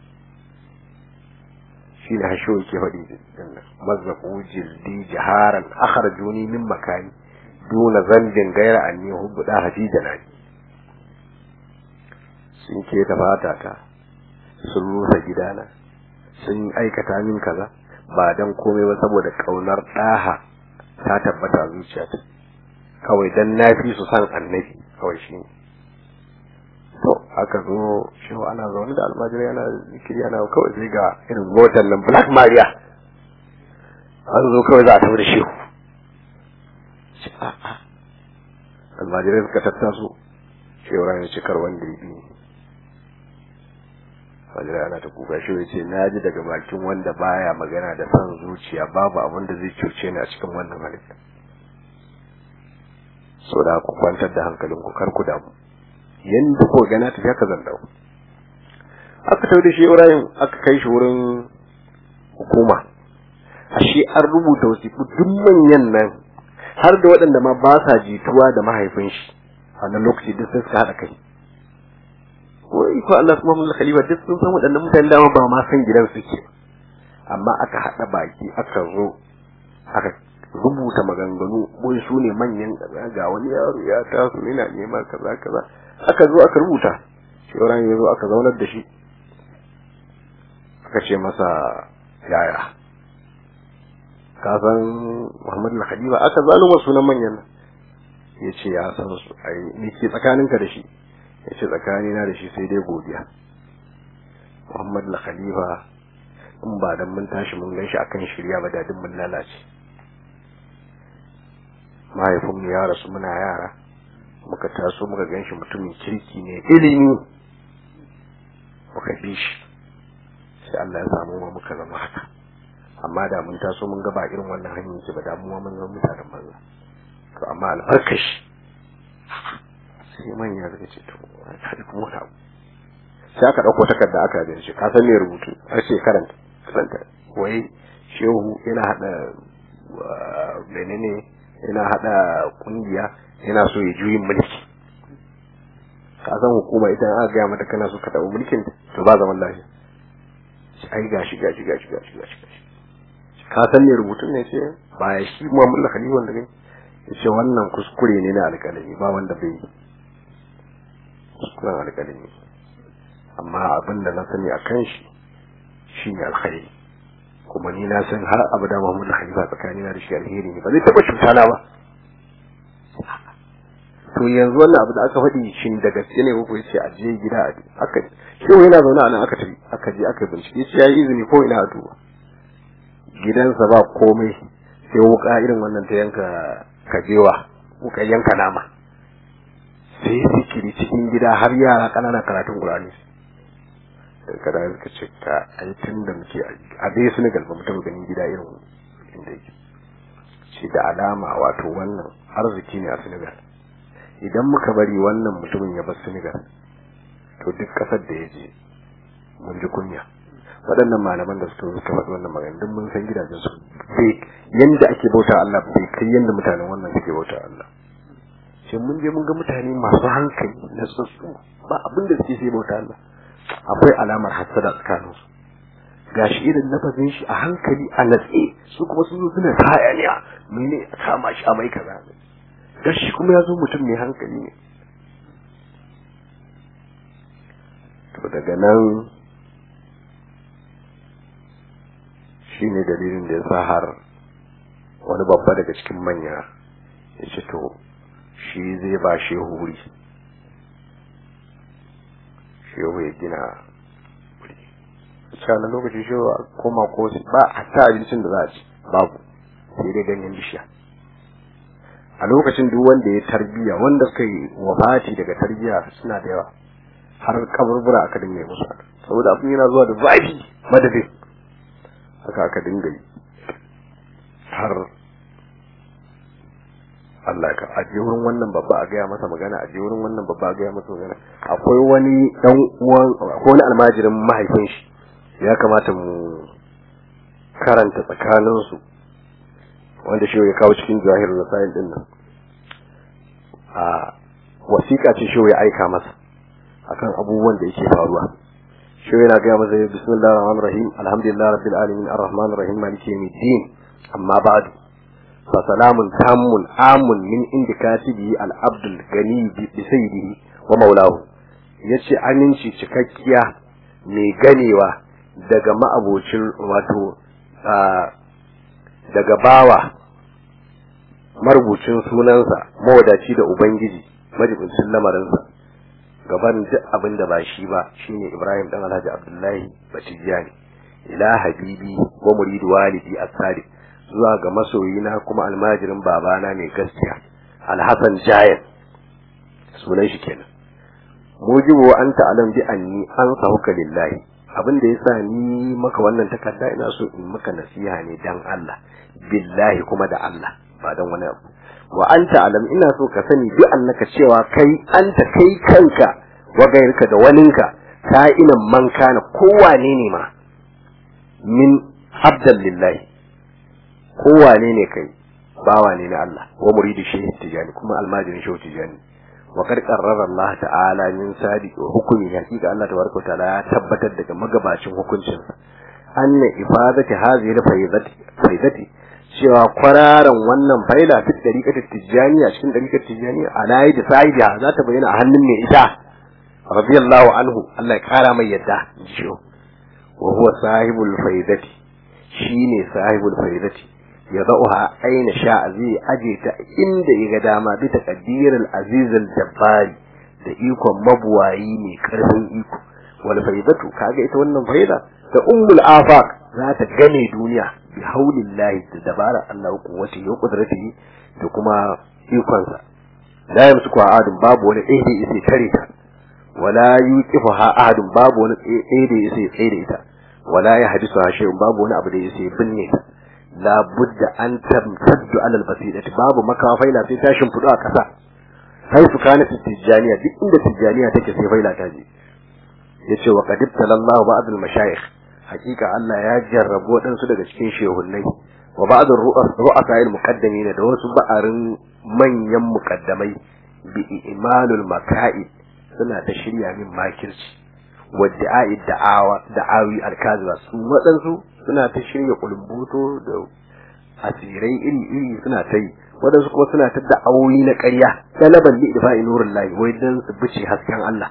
shi ne hashehu ke faɗi mazzaku jildi jaharan akhrajuni min makani duna zambin gaira anni hubbu da hafi janani sun ke ta fata ta sun rusa gidana sun aikata min kaza ba dan komai ba saboda kaunar ɗaha ta tabbata a zuciyata kawai dan na fi su san annabi kawai shi ne to aka zo shi ana zaune da almajirai ana zikiri ana kawai sai ga irin motar nan black maria an zo kawai za a tafi da shehu almajirai suka tattaso shehu ranar cikar wanda ya bi almajirai ana ta kuka shehu ya ce na ji daga bakin wanda baya magana da son zuciya babu abin da zai cuce ni a cikin wannan halitta so da ku kwantar da hankalinku kar ku damu yanda ko gana tafi haka zan dawo aka tafi da shi Ibrahim aka kai shi wurin hukuma ashe an rubuta wasiƙu duk manyan nan har da waɗanda ma ba sa jituwa da mahaifin shi a nan lokaci duk sai suka haɗa kai wai ko Allah kuma mun khalifa duk sun san waɗannan mutane dama ba ma san gidan suke amma aka haɗa baki aka zo aka rubuta maganganu wai su ne manyan kaza ga wani yaro ya taso yana neman kaza kaza aka zo aka rubuta shauran ya zo aka zaunar da shi aka ce masa yaya ka san Muhammad al-Khalifa aka zaluma sunan manyan nan ya ce ya san su ai ni ke tsakaninka da shi ya ce tsakanina da shi sai dai godiya Muhammad al-Khalifa in ba dan mun tashi mun gan shi akan shirya ba da duk mun lalace mahaifinmu ya rasu muna yara muka taso muka gan shi mutumin kirki ne ilimi muka bi shi sai Allah ya samu ma muka zama haka amma da mun taso mun ga ba irin wannan hanyar ce ba da mu mun zama mutanen banza to amma albarkashi sai manya suka ce to ka kuma wani abu sai aka ɗauko takarda aka gani shi ka san me rubutu har ce karanta karanta wai shehu yana hada menene yana hada kungiya yana so ya juyin mulki ka san hukuma idan aka gaya mata kana so ka taɓa mulkin to ba zaman lafiya shi ai gashi gashi gashi gashi gashi gashi ka san me rubutun ne ce ba ya shi Muhammad Khalifa wanda kai yace wannan kuskure ne na alƙalami ba wanda bai yi kuskuren alƙalami amma abin da na sani a kan shi shine alkhairi kuma ni na san har abada Muhammad Khalifa tsakanina da shi alheri ne ba zai taɓa cuta na ba to yanzu wannan abu da aka faɗi shin da gaske ne ko yace a je gida a aka shehu yana zaune a nan aka tafi aka je aka bincike yace yayi izini ko ina a duba gidansa ba komai sai wuka irin wannan ta yanka kajewa wuka yanka nama sai zikiri cikin gida har yara ƙananan karatun Qur'ani kada suka ce ka ai tun da muke a dai Senegal ba mu taɓa ganin gida irin inda yake ce da alama wato wannan arziki ne a Senegal idan muka bari wannan mutumin ya bar Senegal to duk kasar da ya je mun ji kunya waɗannan malaman da suka suka faɗi wannan magana duk mun san gidajen su bai yanda ake bauta Allah bai kai yanda mutanen wannan suke bauta Allah sai mun je mun ga mutane masu hankali na tsotsu ba abin da suke sai bauta Allah akwai alamar hasada tsakanin su gashi irin lafazin shi a hankali a natse su kuma sun zo suna hayaniya mene a kama shi a mai kaza gashi kuma ya zo mutum mai hankali ne to daga nan shi ne dalilin da ya sa har wani babba daga cikin manya ya ce to shi zai ba shehu wuri shehu ya gina wuri na lokaci shehu a koma ko ba a ta abincin da za a ci babu sai dai ganyen bishiya a lokacin duk wanda ya tarbiya wanda suka yi wafati daga tarbiya suna da yawa har kaburbura aka dinga yi musu saboda abin yana zuwa da zafi madadin haka aka dinga yi har Allah ka aje wurin wannan babba a gaya masa magana aje wurin wannan babba a gaya masa magana akwai wani dan uwan akwai wani almajirin mahaifin shi ya kamata mu karanta tsakanin su wanda shi ya kawo cikin jahir rasail din nan a wasiƙa ce shi ya aika masa akan abubuwan da yake faruwa shi yana gaya masa bismillahir rahmanir rahim alhamdulillahi rabbil alamin arrahmanir rahim maliki yawmiddin amma ba'du fa salamun tammun amun min indi katibi al abdul gani bi sayyidihi wa maulahu yace aminci cikakkiya mai ganewa daga ma'abocin wato daga bawa marubucin sunansa mawadaci da ubangiji majibincin lamarinsa gaban duk abin da ba shi ba shine Ibrahim dan Alhaji Abdullahi Batijani ila habibi wa muridu walidi as-sadiq zuwa ga masoyina kuma almajirin babana mai gaskiya Al-Hasan Jayan sunan shi kenan mujibu anta alam bi anni an sahuka lillahi abin da yasa ni maka wannan takarda ina so in maka nasiha ne dan Allah billahi kuma da Allah ba dan wani abu wa anta alam ina so ka sani bi annaka cewa kai anta kai kanka wa gairka da waninka ka'inan man kana kowane ne ma min abdan lillahi kowane ne kai bawa ne na Allah wa muridu shehu tijani kuma almajirin shehu tijani wa qad qarrara Allah ta'ala min sadiq wa hukmi hakika Allah tabaraka ta'ala ya tabbatar daga magabacin hukuncin anna ifadati hadhihi al-faydati faydati cewa kwararan wannan faila fi dariƙar tijjaniya cikin dariƙar tijjaniya ala yadi sahibiha za ta bayyana a hannun mai ita radiyallahu anhu Allah ya kara mai yadda jiyo wa huwa sahibul faidati shine sahibul faidati ya zauha aina sha zai aje ta inda ya ga dama bi taqdiril azizil jabbari da ikon mabuwayi mai karfin iko wal faidatu kaga ita wannan faida da ummul afaq za ta gane duniya bi haulillahi da dabara Allah wa kuwati wa qudratihi da kuma ikonsa la yamsuku ahadun babu wani ɗaya da yake kare ta wala yuqifu ahadun babu wani ɗaya da yake tsaye da ita wala ya hadisu shay'un babu wani abu da yake binne ta la budda an tamtaddu ala albasirati babu makawa faila sai ta shimfidu a kasa sai su kana tijjaniya duk inda tijjaniya take sai faila ta je yace wa qad ibtalallahu ba'd al-mashayikh hakika Allah ya jarrabu waɗansu daga cikin shehunnai wa ba'd ru'asa al-muqaddamin da wasu ba'arin manyan muqaddamai bi imalul maka'i suna ta shirya min makirci wa da'i da'awa da'awi al-kaziba su waɗansu suna ta shirya kulumbuto da asirai iri iri suna ta yi waɗansu kuma suna ta da'awoyi na ƙarya talaban li idfa'i nurullahi wai dan su bice hasken Allah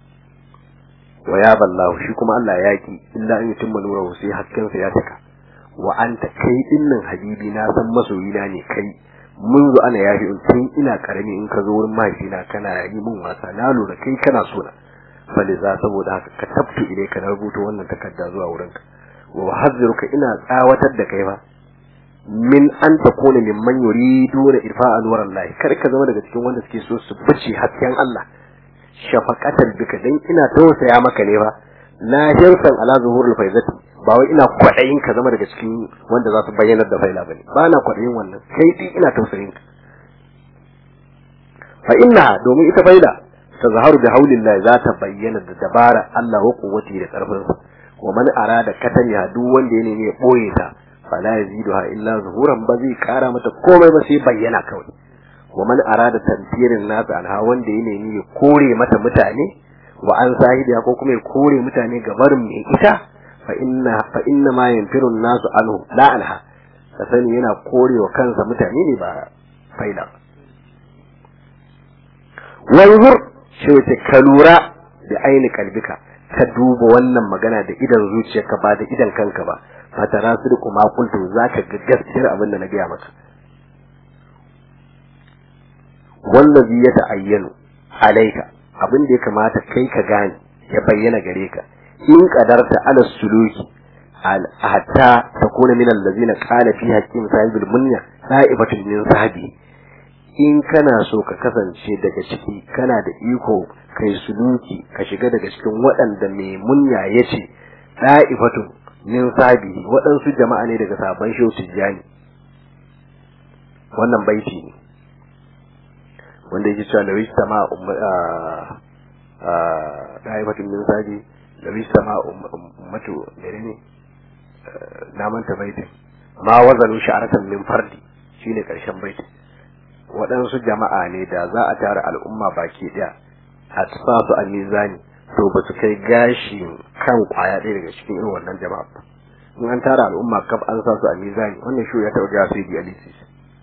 wa ya ballahu shi kuma Allah ya ki illa an yutimma nurahu sai hasken sa ya taka wa anta kai dinnan habibi na san masoyina ne kai munzu ana yafi tun ina karami in ka zo wurin mahaifina kana yi min wasa na lura kai kana so na bale za saboda haka ka tabtu ile ka rubuta wannan takarda zuwa wurinka wa hazziruka ina tsawatar da kai ba min an takuna mimman yuriduna irfa'a nurallahi kar ka zama daga cikin wanda suke so su bice hasken Allah shafaqatan bika dan ina tausaya maka ne ba la hirsan ala zuhurul faizati ba wai ina kwaɗayin ka zama daga cikin wanda za su bayyanar da faila bane ba na kwaɗayin wannan kai dai ina tausayin ka fa inna domin ita faila ta zaharu da haulillahi za ta bayyana da dabara Allah wa quwwati da karfin sa wa man arada kataniha duk wanda ya nemi ya boye ta fala yaziduha illa zuhuran ba zai kara mata komai ba sai bayyana kawai wa man arada tanfirin nasa anha wanda ya nemi ya kore mata mutane wa an sahidiya ko kuma ya kore mutane ga barin mai ita fa inna fa inna ma yanfiru nasu anhu la anha ka sani yana kore wa kansa mutane ne ba faida wanzur shi wace ka lura da aini kalbika ka duba wannan magana da idan zuciyarka ba da idan kanka ba fatara su da kuma kuntu zaka ga gaskiyar abin da na gaya maka wallazi ya ta'ayyanu alaika abin da ya kamata kai ka gane ya bayyana gare ka in qadarta ala suluki hatta takuna min allazina qala fi hakim sahibul munya sa'ibatul min sahabi in kana so ka kasance daga ciki kana da iko kai suluki ka shiga daga cikin waɗanda mai munya yace sa'ibatul min sahabi waɗansu jama'a ne daga sabon shehu tijjani wannan baiti ne wanda yake cewa da wista ma ɗaifatun min saji da wista ma ummatu mere ne na manta baitin ma wazalu sha'aratan min fardi shine karshen baitin waɗansu jama'a ne da za a tara al'umma baki ɗaya a sa su a mizani to ba su kai gashi kan kwaya ɗaya daga cikin irin wannan jama'a ba in an tara al'umma kaf an sa su a mizani wannan shi ya taɓa gaya sai di alisis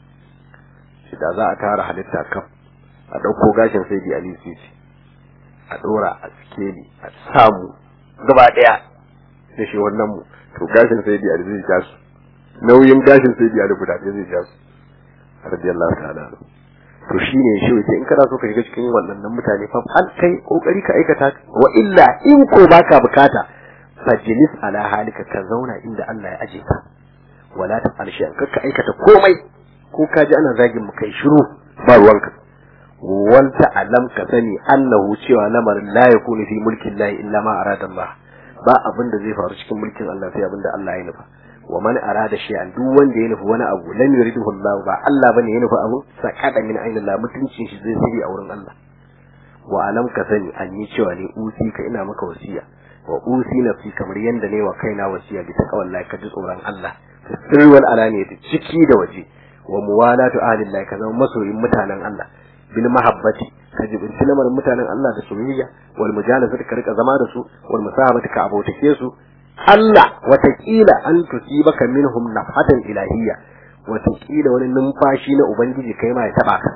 shi da za a tara halitta kaf a ɗauko gashin sai di alisis a ɗora a sikeli a samu gaba ɗaya da shi wannan mu to gashin sai di alisis ya su nauyin gashin sai di alisis guda ɗaya zai ja su radiyallahu ta'ala to shine shi wace in kana so ka shiga cikin wannan mutane fa an kai kokari ka aikata wa illa in ko baka bukata fajlis ala halika ka zauna inda Allah ya aje ka wala ta falshi an ka aikata komai ko ka ji ana zagin mu kai shiru ba ruwanka wanta alam ka sani annahu cewa lamarin la yakunu fi mulkin lahi illa ma arada Allah ba abin da zai faru cikin mulkin Allah sai abin da Allah ya nufa wa man arada shay'an duk wanda ya nufi wani abu lam yuridu Allah ba Allah bane ya nufi abu sakada min ainin Allah mutuncin shi zai sirri a wurin Allah wa alam ka sani an yi cewa ne usi ka ina maka wasiya wa usi nafsi kamar yanda ne wa kaina wasiya bi taqwallahi ka ji tsoron Allah sirri wal alaniyati ciki da waje wa muwalatu ahlillahi ka zama masoyin mutanen Allah bil mahabbati ka jibinci lamarin mutanen Allah da soyayya wal mujalasati ka rika zama da su wal musahabati ka abotake su Allah watakila an tusibaka minhum nafhatan ilahiyya watakila wani numfashi na ubangiji kai ma ya taba ka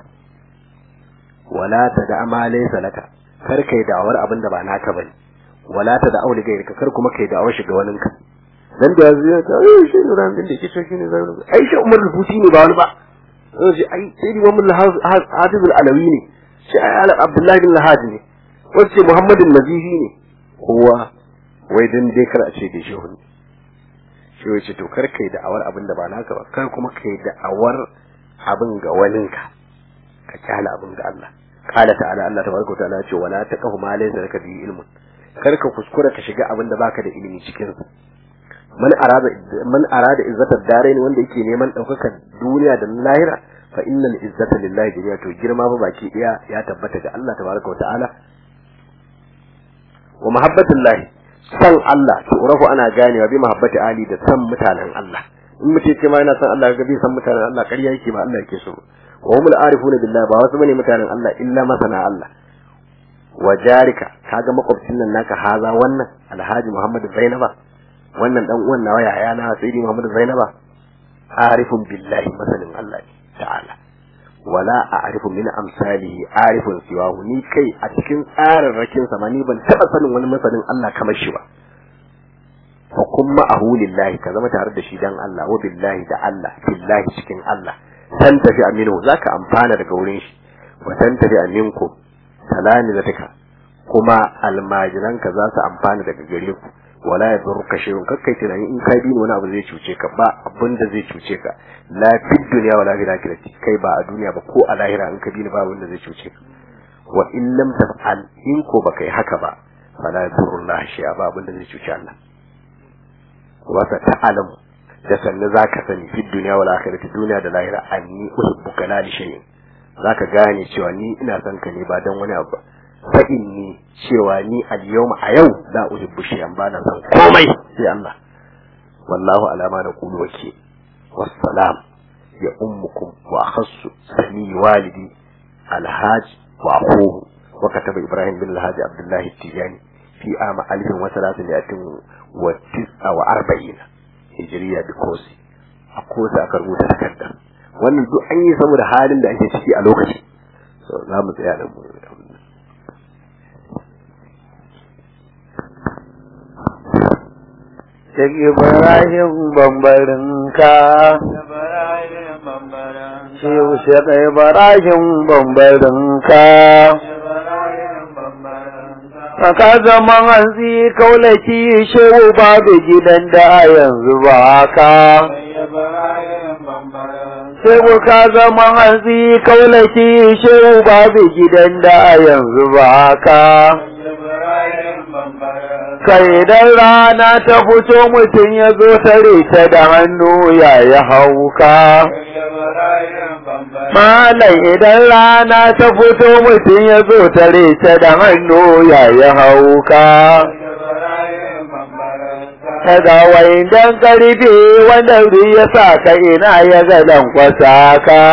wala tada ma laysa laka kar kai da'awar abin da ba naka bane wala tada auli gairika kar kuma kai da'awar shiga wani ka dan da yanzu ya ta ai shi ne ran da yake cewa shi ne zai ai shi umar rubuci ne ba wani ba sai ai sai Muhammad Hafiz al-Alawi ne shi ai Abdullahi bin Lahad ne wacce Muhammadin Nazifi ne kowa wai dan dai kar a ce da shi hunni shi wai ce to kar kai da'awar abin da ba naka ba kar kuma kai da'awar abin ga waninka ka kyala abin ga Allah qala ta'ala Allah tabaraka wa ta'ala ce wala taqahu ma laysa laka bi ilmun kar ka kuskura ka shiga abin da baka da ilimi cikin sa man arada man arada izzatar darain wanda yake neman daukakar duniya da lahira fa innal izzata lillahi jami'a to girma fa baki daya ya tabbata ga Allah tabaraka wa ta'ala wa mahabbatullahi san Allah to urafu ana ganewa bi mahabbati ali da san mutanen Allah in mutum ce ma yana san Allah ga bi san mutanen Allah ƙarya yake ba Allah yake so wa humul arifuna billahi ba wasu bane mutanen Allah illa masana Allah wa jarika kaga makwabcin nan naka haza wannan alhaji Muhammad Zainaba wannan dan uwan nawa yaya na sayyidi Muhammad Zainaba arifun billahi masanin Allah ta'ala wala a'rifu min amsalihi arifun siwahu ni kai a cikin tsararrakin sa ni ban taba sanin wani masanin Allah kamar shi ba fa kun ma'ahu lillahi ka zama tare da shi dan Allah wa billahi da Allah billahi cikin Allah san tafi aminu zaka amfana daga wurin shi wa san tafi aminku salani zataka kuma almajiranka za su amfana daga gare ku wala ya durka shay'un kakkai tunani in kai dini wani abu zai cuce ka ba abin da zai cuce ka la fi dunya wala fi akhirati kai ba a duniya ba ko a lahira in ka dini ba wanda zai cuce ka wa in lam taf'al in ko ba kai haka ba fala yadurullah shay'a ba abin da zai cuce Allah wasa ta'alamu da sannu zaka sani fi duniya wal akhirati duniya da lahira anni uhibbuka la li shay'in zaka gane cewa ni ina son ka ne ba dan wani abu fa inni cewa ni al yawma a yau la uhibbu shay'an ba na son komai sai Allah wallahu alama na qulu wake wassalam ya ummukum wa akhassu sami walidi alhaj wa akhuhu wa kataba ibrahim bin alhaj abdullah tijani fi ama alfin wa salatin wa tis'a wa arba'ina hijriya bi kosi a kosi aka rubuta takarda wannan duk an yi saboda halin da ake ciki a lokacin so za mu tsaya da mu Shek Ibrahim bambarinka Shehu Shek Ibrahim bambarinka Ka zama hanzi kaulaki shehu babu gidan da yanzu ba ka. Shehu ka zama hanzi kaulaki shehu babu gidan da yanzu ba ka. Kai idan rana ta fito mutum ya zo tare ta da hannu ya yi hauka. Malam idan rana ta fito mutum ya zo tare ta da hannu ya yi hauka. Daga waidan karfe wanda ya sa ka ina ya ga lankwasa ka.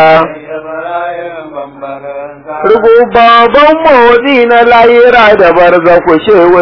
Rugu babban motsi na layira da barza ku shewa